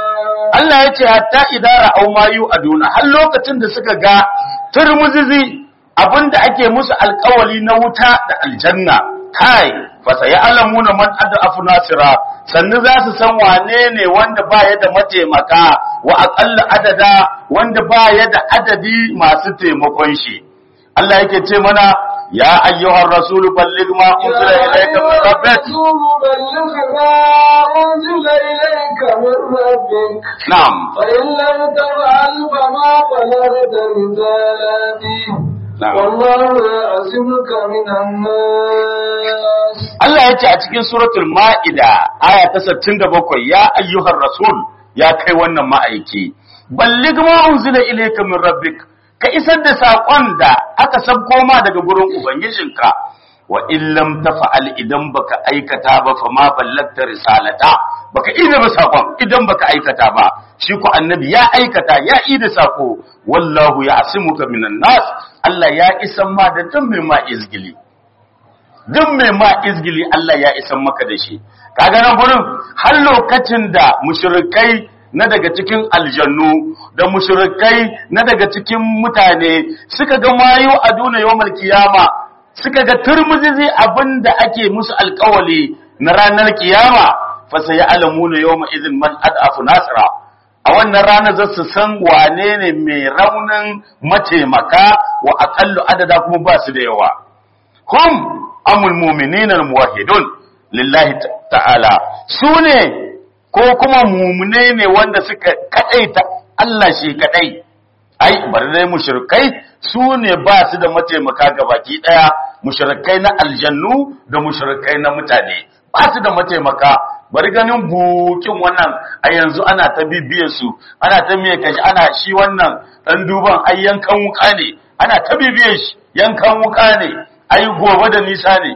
Allah ya ce hatta idara au mayu aduna har lokacin da suka ga turmuzizi abinda ake musu alkawali na wuta da aljanna kai fa sayalamuna man adafu nasira sannu za su san wane ne wanda baya da mataimaka wa aqalla adada wanda baya da adadi masu taimakon shi Allah yake ce mana ya ayyuhar rasul balligh ma unzila ilayka min rabbik بلغ ما أنزل إليك من ربك na'am فإن لم تفعل فما بلغت رسالتي نعم. والله يعصمك من الناس Allah ya ce a cikin suratul Ma'ida aya ta 67 ya ayyuhar rasul ya kai wannan ma'aiki balligh ma unzila ilayka min rabbik ka isar da sakon da aka sabko ma daga gurin ubangijinka wa in lam tafa'al idan baka aikata ba fa ma ballagta risalata baka ida ba sakon idan baka aikata ba shi ko annabi ya aikata ya ida sako wallahu ya'simuka minan nas Allah ya isan ma da duk mai ma izgili duk mai ma izgili Allah ya isan maka da shi kaga nan gurin har lokacin da mushrikai na daga cikin aljannu da mushrikai na daga cikin mutane suka ga mayu a duna yawmal kiyama suka ga turmuzizi abinda ake musu alkawali na ranar kiyama fa sai alamuna yawma idhin man adafu nasra a wannan rana za su san wane ne mai raunin mataimaka wa aqallu adada kuma ba su da yawa hum amul mu'minina muwahhidun lillahi ta'ala su ne ko kuma mumune ne wanda suka kadaita Allah shi kadai ai bari dai mushrikai su ne ba su da mataimaka gabaki daya mushrikai na aljannu da mushrikai na mutane ba su da mataimaka bari ganin bukin wannan a yanzu ana ta bibiyar su ana ta miye kashi ana shi wannan dan duban ai yankan wuka ne ana ta bibiyar shi yankan wuka ne ai gobe da nisa ne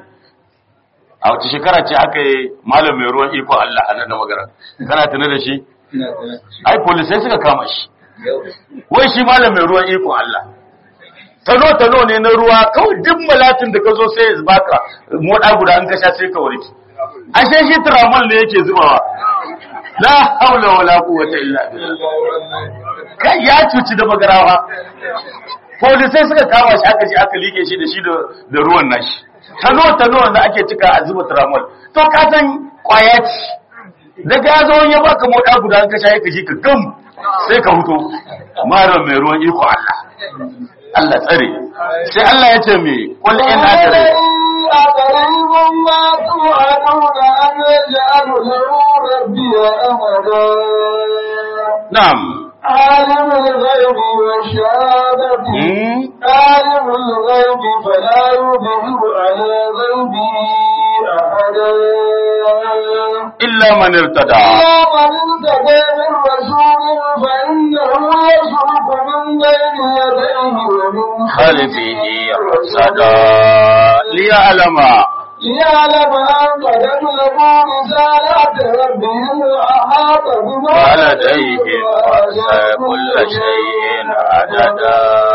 a wace shekara ce aka yi malam mai ruwan iko Allah a nan da magana kana tuna da shi ai polisai suka kama shi wai shi malam mai ruwan iko Allah tano tano ne na ruwa kawai duk malatin da ka zo sai ya baka moda guda an kasha sai ka warke ashe shi tramol ne yake zubawa la haula wala quwwata illa billah kai ya cuci da magarawa polisai suka kama shi aka je aka like shi da shi da da ruwan nashi tano tano wanda ake cika a zuba tramol to ka san kwaya ce daga ya zo ya baka moda guda an kasha ka ji ka gam sai ka huto mara mai ruwan iko Allah Allah tsare sai Allah ya ce me kul in adri أقريب ما توعدون أن يجعل له ربي أمدا na'am عالم الغيب والشهادة Hmm? عالم الغيب فلا يظهر على غيبه أحدا illa man irtada إلا من ارتدى من رسول فإنه يسلك من بين يديه ومن خلفه رصدا liya'lama ليعلم أن قد أبلغوا رسالات ربهم وأحاط بما ولديهم وسع كل شيء عددا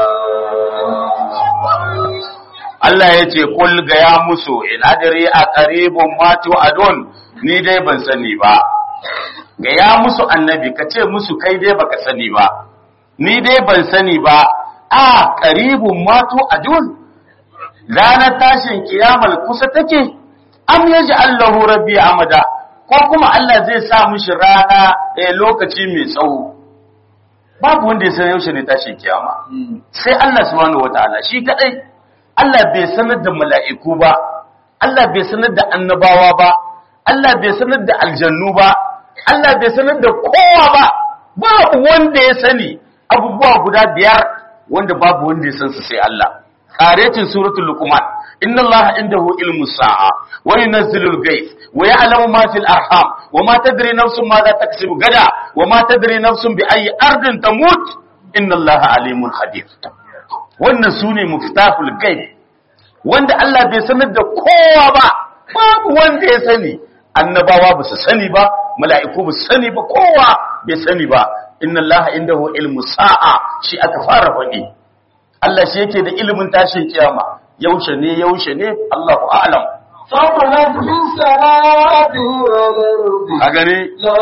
Allah ya ce kul ga ya musu in adri a qaribun ma tu'adun ni dai ban sani ba ga ya musu annabi ka ce musu kai dai baka sani ba ni dai ban sani ba a qaribun ma tu'adun ranar tashin kiyamal kusa take am yaji Allahu rabbi amada ko kuma Allah zai sa mishi rana a lokaci mai tsawo babu wanda ya san yaushe ne tashin kiyama sai Allah subhanahu wataala shi kadai Allah bai sanar da mala'iku ba Allah bai sanar da annabawa ba Allah bai sanar da aljannu ba Allah bai sanar da kowa ba babu wanda ya sani abubuwa guda biyar wanda babu wanda ya san su sai Allah qaretin suratul luqman inna allaha indahu ilmu sa'a wa yunazzilul ghayth wa ya'lamu ma fil arham wa ma tadri nafsun ma za taksibu gada wa ma tadri nafsun bi ayyi ardin tamut inna allaha alimun khabir wannan sune muftahul ghaib wanda Allah bai sanar da kowa ba babu wanda ya sani annabawa ba su sani ba mala'iku ba su sani ba kowa bai sani ba inna allaha indahu ilmu sa'a shi aka fara faɗi Allah shi yake da ilimin tashin kiyama yaushe ne yaushe ne Allahu a'lam ثقلت في السماوات والأرض a gani لا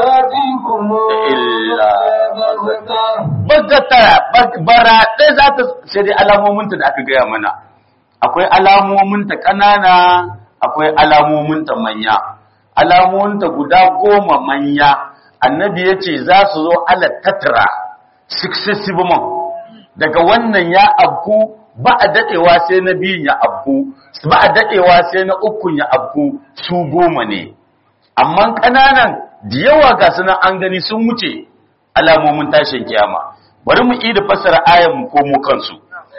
تأتيكم إلا بغتة bagata bara ɗaya za ta sai dai alamominta da aka gaya mana akwai alamominta ƙanana akwai alamominta manya alamominta guda goma manya annabi ya ce za su zo ala tattara successive month daga wannan ya abku ba a daɗewa sai na biyun ya abku ba a daɗewa sai na ukun ya abku su goma ne amma ƙananan da yawa ga sunan an gani sun wuce alamomin tashin kiyama bari mu da fassara ayan mu komo kansu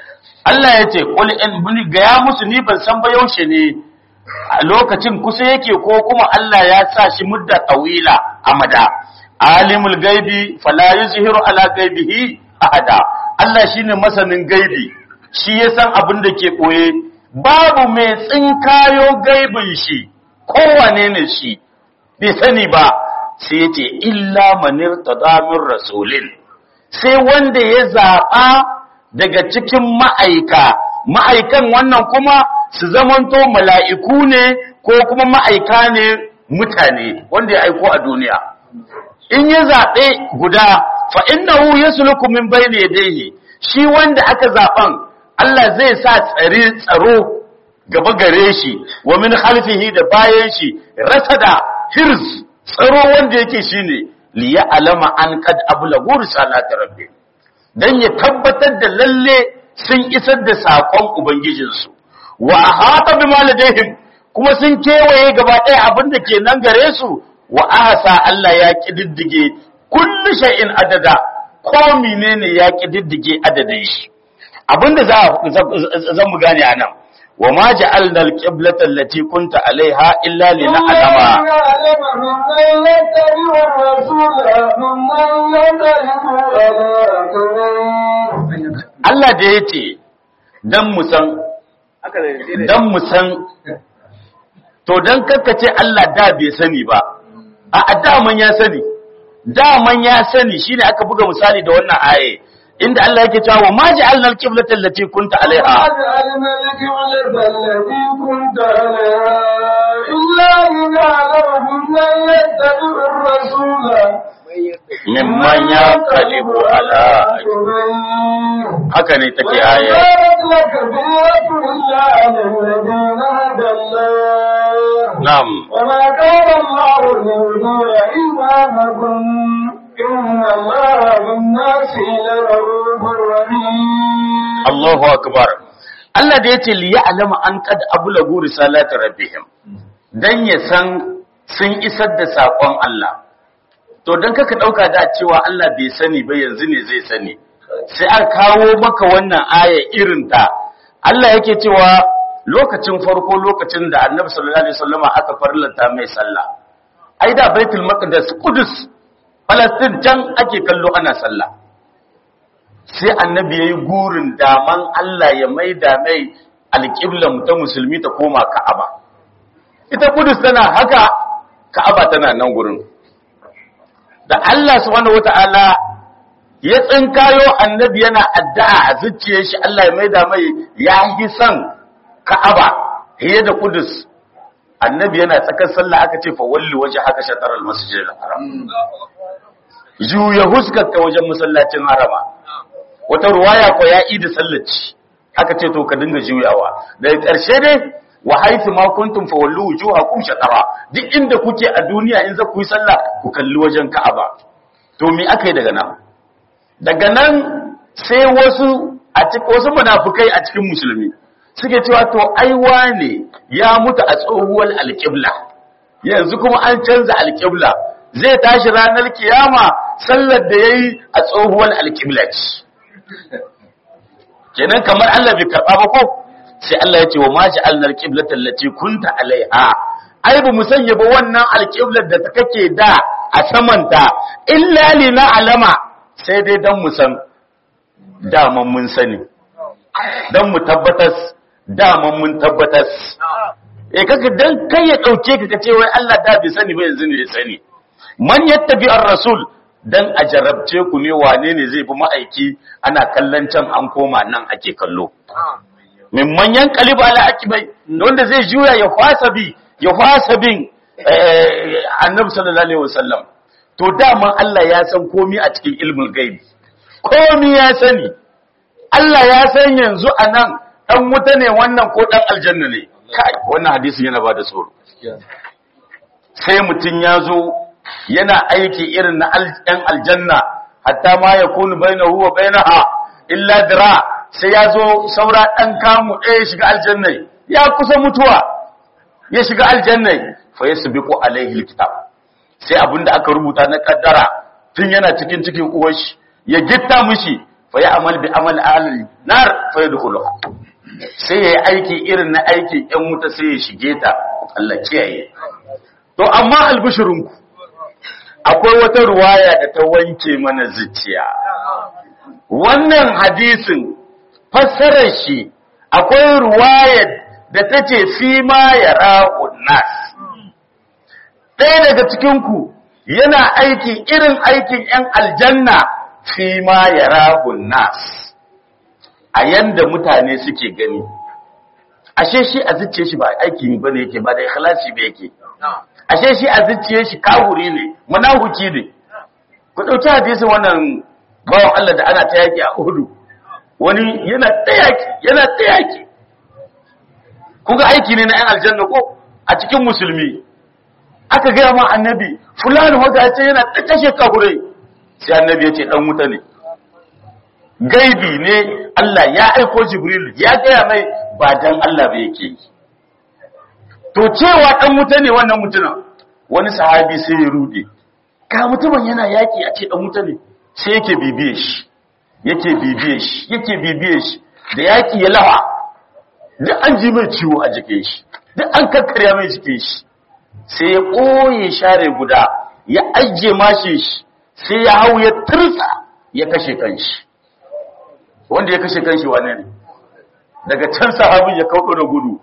Allah ya ce qul in buni ga ya musu ni ban san ba yaushe ne a lokacin kusa yake ko kuma Allah ya sa shi mudda tawila amada alimul gaibi fala yuzhiru ala gaibihi ahada Allah shine masanin gaibi shi ya san abin da ke koye babu mai tsinkayo gaibin shi kowane ne shi bai sani ba sai ya ce illa manir tadamin rasulin sai wanda ya zaɓa daga cikin ma'aika ma'aikan wannan kuma su zamanto mala'iku ne ko kuma ma'aika ne mutane wanda ya aiko a duniya in ya zaɓe guda fa innahu yasluku min bayni yadayhi shi wanda aka zaɓan Allah zai sa tsare tsaro gaba gare shi wa min khalfihi da bayan shi rasada hirz tsaro wanda yake shine li alama an kad ablagu risalati rabbi dan ya tabbatar da lalle sun isar da sakon ubangijinsu wa ahata bima ladayhim kuma sun kewaye gaba ɗaya abin da ke nan gare su wa ahsa Allah ya kididdige kullu shay'in adada ko menene ya kididdige adadin shi abinda za zan mu gane anan wa ma ja'alna al-qiblata allati kunta alaiha illa lina'lama يعلم ممن يتبع الرسول ممن يتبع على Allah da yace dan mu san dan mu san to dan ce Allah da bai sani ba a daman ya sani daman ya sani shine aka buga misali da wannan aye inda Allah yake cewa wa ma ja'alna al-qiblata allati kunta alaiha وجعلنا الكعلة التي كنت عليها إلا لنعلم من يتبع الرسول mimman yanqalibu ala عقبيه haka ne take aya وكانت لكبيرة إلا على الذين هدى الله na'am وما كان الله ليضيع إيمانكم إن الله بالناس لرؤوف رحيم Allahu akbar Allah da yace li ya'lamu an qad ablagu risalati rabbihim dan ya san sun isar da sakon Allah to dan kaka dauka da cewa Allah bai sani ba yanzu ne zai sani sai aka kawo maka wannan aya irin ta Allah yake cewa lokacin farko lokacin da Annabi sallallahu alaihi wasallama aka farlanta mai sallah ai da Baitul Maqdis Qudus Palestine can ake kallo ana sallah sai annabi ya yi gurin daman Allah ya maida mai alƙiblan ta musulmi ta koma ka'aba ita kudus tana haka ka'aba tana nan gurin da Allah subhanahu wata'ala ya tsinkayo annabi yana addu'a a zuciyar shi Allah ya maida mai ya yi son ka'aba fiye da kudus annabi yana tsakar sallah aka ce fa walli waje haka shatar al-masjid al-haram juya huskarka wajen masallacin harama wata ruwaya ko ya idi sallaci aka ce to ka dinga juyawa daga ƙarshe dai wa haythu ma kuntum fa wallu wujuhakum shatara duk inda kuke a duniya in za ku yi sallah ku kalli wajen Ka'aba to me aka yi daga nan daga nan sai wasu a cikin wasu munafikai a cikin musulmi suke cewa to ai wane ya mutu a tsohuwar alƙibla yanzu kuma an canza alƙibla zai tashi ranar kiyama sallar da yayi a tsohuwar alƙibla ce kenan kamar Allah bai karba ba ko sai Allah ya ce wa ma ja'alna al-qiblata allati kunta alaiha ai ba mu sanya ba wannan al-qiblar da kake da a samanta illa li alama sai dai dan mu san daman mun sani dan mu tabbatas daman mun tabbatas eh kaga dan kai ya dauke ka kace wai Allah da bai sani ba yanzu ne ya sani man yattabi ar-rasul dan a jarabce ku ne wane ne zai fi ma'aiki ana kallon can an koma nan ake kallo min manyan kaliba ala akibai wanda zai juya ya fasa bi ya fasa bin annabi sallallahu alaihi wasallam to dama Allah ya san komai a cikin ilmul gaibi komai ya sani Allah ya san yanzu anan dan wuta ne wannan ko dan aljanna ne kai wannan hadisin yana bada tsoro sai mutun ya zo yana aiki irin na ɗan aljanna hatta ma yakunu bainahu wa bainaha illa dira sai ya zo saura ɗan kamu ɗaya shiga aljannai ya kusa mutuwa ya shiga aljannai fa ya subiqu alaihi alkitab sai abinda aka rubuta na kaddara tun yana cikin cikin uwar shi ya gitta mishi fa ya amal bi amal ahli nar fa yadkhulu sai yayi aiki irin na aikin ƴan wuta sai ya shige ta Allah kiyaye to amma albishirinku akwai wata ruwaya da ta wanke mana zuciya wannan hadisin fassarar shi akwai ruwayar da ta ce fi ma ya ra'un nas ɗaya daga cikinku yana aiki irin aikin ‘yan aljanna fi ma ya ra'un nas a yanda mutane suke gani ashe shi a zuciye shi ba aiki ba ne yake ba da ikhlasi ba yake ashe shi a zuciye shi kawuri ne munafuki ne ku ɗauki hadisin wannan bawan Allah da ana ta yaki a Uhud wani yana ta yaki yana ta yaki kuga aiki ne na ɗan aljanna ko a cikin musulmi aka gaya ma annabi fulani wanda ce yana ta kashe kahurai sai annabi ya ce dan wuta ne gaibi ne Allah ya aiko Jibril ya gaya mai ba dan Allah ba yake yi to cewa dan wuta ne wannan mutumin wani sahabi sai ya rude ka mutumin yana yaki a ce dan wuta ne sai yake bibiye shi yake bibiye shi yake bibiye shi da yaki ya lawa duk an ji mai ciwo a jikin shi duk an kakkarya mai jikin shi sai ya ɓoye share guda ya ajiye mashi shi sai ya hau ya tursa ya kashe kanshi wanda ya kashe kanshi wane ne daga can sahabin ya kauɗo da gudu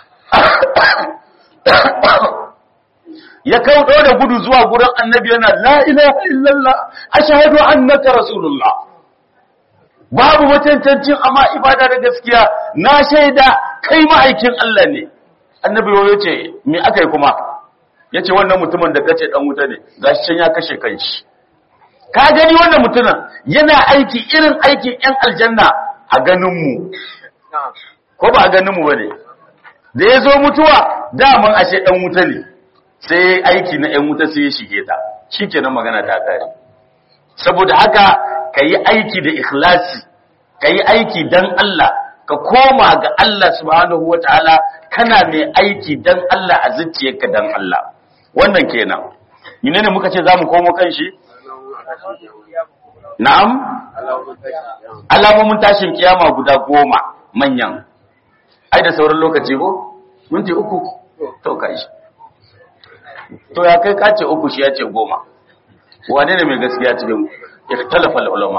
ya kauɗo da gudu zuwa gurin annabi yana la ilaha illallah ashhadu annaka rasulullah babu mutuntancin amma ibada da gaskiya na shaida kai ma'aikin Allah ne annabi ya ce me aka yi kuma ya ce wannan mutumin da kace dan wuta ne gashi can ya kashe kanshi ka gani wannan mutumin yana aiki irin aikin yan aljanna a ganinmu ko ba a ganinmu ba ne da ya zo mutuwa daman ashe dan wuta ne sai aiki na yan wuta sai ya shige ta shi kenan magana ta kare saboda haka ka yi aiki da ikhlasi ka yi aiki don Allah ka koma ga Allah subhanahu wa ta'ala kana mai aiki don Allah a zuciyarka don Allah wannan kenan yine ne muka ce za mu komo kan shi na'am alamomin tashin kiyama guda goma manyan ai da sauran lokaci ko minti uku to kai to ya kai kace uku shi ya ce goma wane ne mai gaskiya cikin ikhtalafa ulama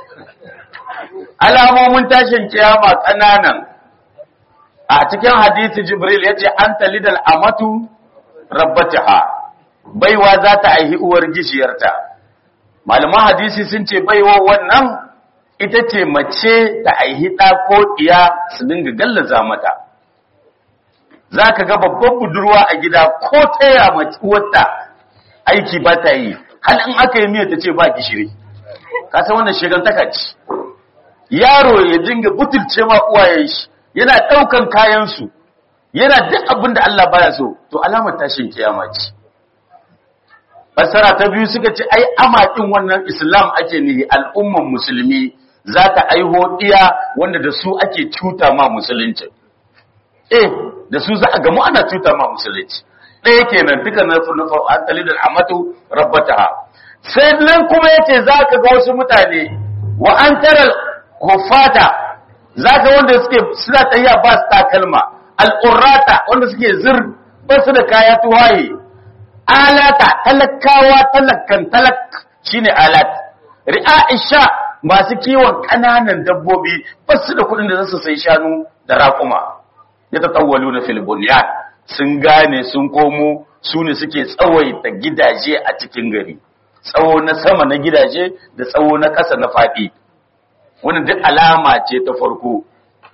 alamomin tashin kiyama kananan a cikin hadisi jibril yace anta lidal amatu rabbataha baiwa za ta aihi uwar gishiyarta malaman hadisi sun ce baiwa wannan ita ce mace ta aihi ɗa ko ɗiya su dinga gallaza mata za ka ga babban budurwa a gida ko taya uwarta aiki ba ta yi hal in aka yi miya ta ce ba gishiri ka san wannan shigantaka ce yaro ya dinga butulce ma uwayen shi yana ɗaukan kayansu yana duk abin da Allah baya so to alamar tashin kiyama ce fassara ta biyu suka ce ai amakin wannan islam ake nihi al'umman musulmi za ta aiho ɗiya wanda da su ake cuta ma musulunci eh da su za a gamu ana cuta ma musulunci ɗaya kenan duka na an talidar amatu rabbataha sai nan kuma yace za ka ga wasu mutane wa an tara hufata za ka wanda suke suna tafiya ba su takalma al'urrata wanda suke zir ba su da kaya tuwaye alata talakawa talakan talak shine alat ri'aisha masu kiwon ƙananan dabbobi ba su da kuɗin da za su sai shanu da raƙuma ya tatawwalu na filibuniyan sun gane sun komo su ne suke tsawaita gidaje a cikin gari tsawo na sama na gidaje da tsawo na ƙasa na faɗi wani duk alama ce ta farko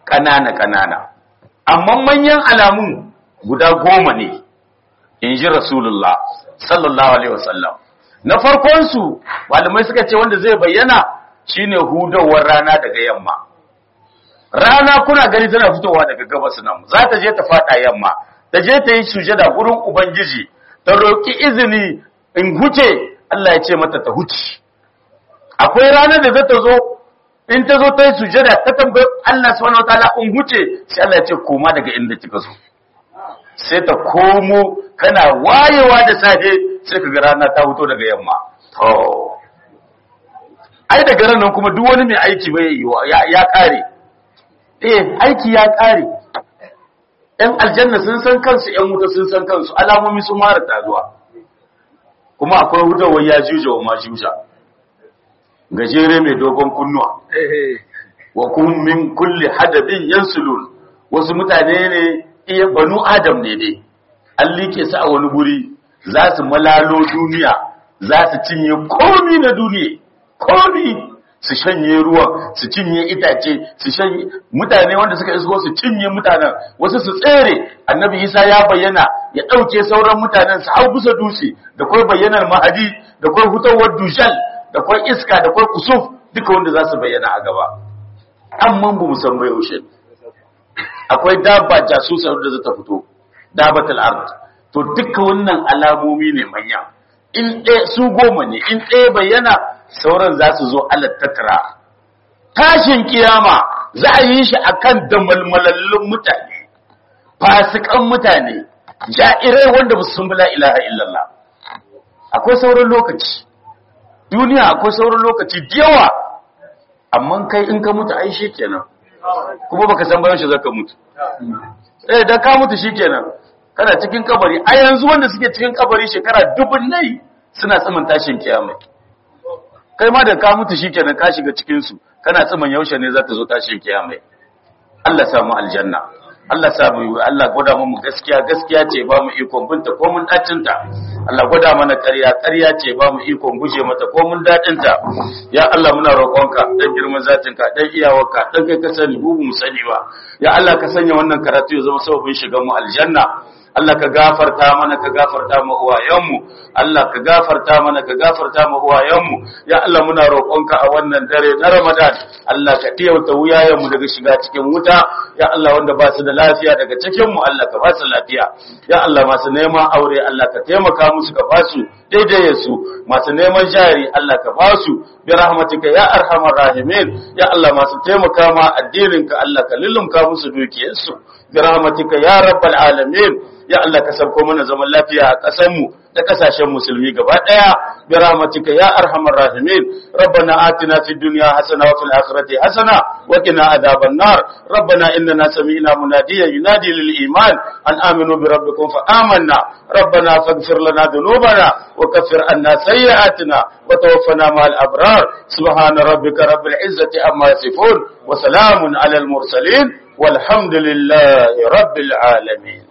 ƙanana ƙanana amma manyan alamun guda goma ne in ji rasulullah sallallahu alaihi wasallam na farkonsu malamai suka ce wanda zai bayyana shine hudawar rana daga yamma rana kuna gani tana fitowa daga gabas nan za ta je ta fada yamma ta je ta yi sujada gurin ubangiji ta roki izini in huce Allah ya ce mata ta huce akwai ranar da za ta zo in ta zo ta yi sujada ta tambayi Allah subhanahu wataala in huce sai Allah ya ce koma daga inda kika zo sai ta komo kana wayewa da safe sai ka ga rana ta fito daga yamma to ai daga ran nan kuma duk wani mai aiki bai ya, ya kare eh aiki ya kare ɗan aljanna sun san kansu ɗan wuta sun san kansu alamomi sun mara tazuwa kuma akwai hudawar ya juja wa majuja gajere mai dogon kunnuwa wa kun min kulli hadabin yansulun wasu mutane ne iya banu adam ne dai an like su a wani guri za su malalo duniya za su cinye komi na duniya komi su shanye ruwan su cinye itace su shanye mutane wanda suka isko su cinye mutanen wasu su tsere annabi isa ya bayyana ya ɗauke sauran mutanen su hau bisa dutse da kwai bayyanar mahadi da kwai hutawar dushal da kwai iska da kwai kusuf duka wanda za su bayyana a gaba amma ba mu san bai yaushe akwai dabba jasusar da za ta fito dabatul ard to duka wannan alamomi ne manya in ɗaya su goma ne in ɗaya bayyana sauran za su zo alat tattara tashin kiyama za a yi shi akan damalmalallun mutane fasikan mutane ja'irai wanda ba su sun bila ilaha illallah akwai sauran lokaci duniya akwai sauran lokaci da yawa amma kai in ka mutu ai shi kenan kuma baka san bayan shi zaka mutu eh da ka mutu shi kenan kana cikin kabari a yanzu wanda suke cikin kabari shekara dubun nai suna tsamin tashin kiyama kai ma da ka mutu shikenan ka shiga cikin su kana tsamin yaushe ne za ta zo tashin kiyama Allah samu aljanna Allah samu Allah gwada mu gaskiya gaskiya ce ba mu ikon binta ko mun dacin ta Allah gwada mana ƙarya ƙarya ce ba mu ikon guje mata ko mun dadin ta ya Allah muna roƙonka dan girman zatin ka dan iyawarka dan kai ka sani mu mu sani ba ya Allah ka sanya wannan karatu ya zama sababin shigan mu aljanna Allah ka gafarta mana ka gafarta mu uwayenmu Allah ka gafarta mana ka gafarta mu uwayenmu ya Allah muna roƙonka a wannan dare na Ramadan Allah ka tiyauta wuyayenmu daga shiga cikin wuta ya Allah wanda ba su da lafiya daga cikin mu Allah ka ba su lafiya ya Allah masu neman aure Allah ka taimaka musu ka ba su daidai su masu neman jari Allah ka ba su bi rahmatika ya arhamar rahimin ya Allah masu taimaka ma addinin ka Allah ka lullumka musu dukiyarsu bi rahmatika ya rabbal alamin ya Allah ka sauko mana zaman lafiya a ƙasarmu da ƙasashen musulmi gaba ɗaya bi rahmatika ya arhamar rahimin rabbana atina fid dunya hasana wa fil akhirati hasana wa qina adhaban nar rabbana innana sami'na munadiyan yunadi lil iman an aminu bi rabbikum fa amanna rabbana faghfir lana dhunubana wa kaffir anna sayyi'atina wa tawaffana ma'al abrar subhana rabbika rabbil izzati amma yasifun wa salamun alal mursalin والحمد لله رب العالمين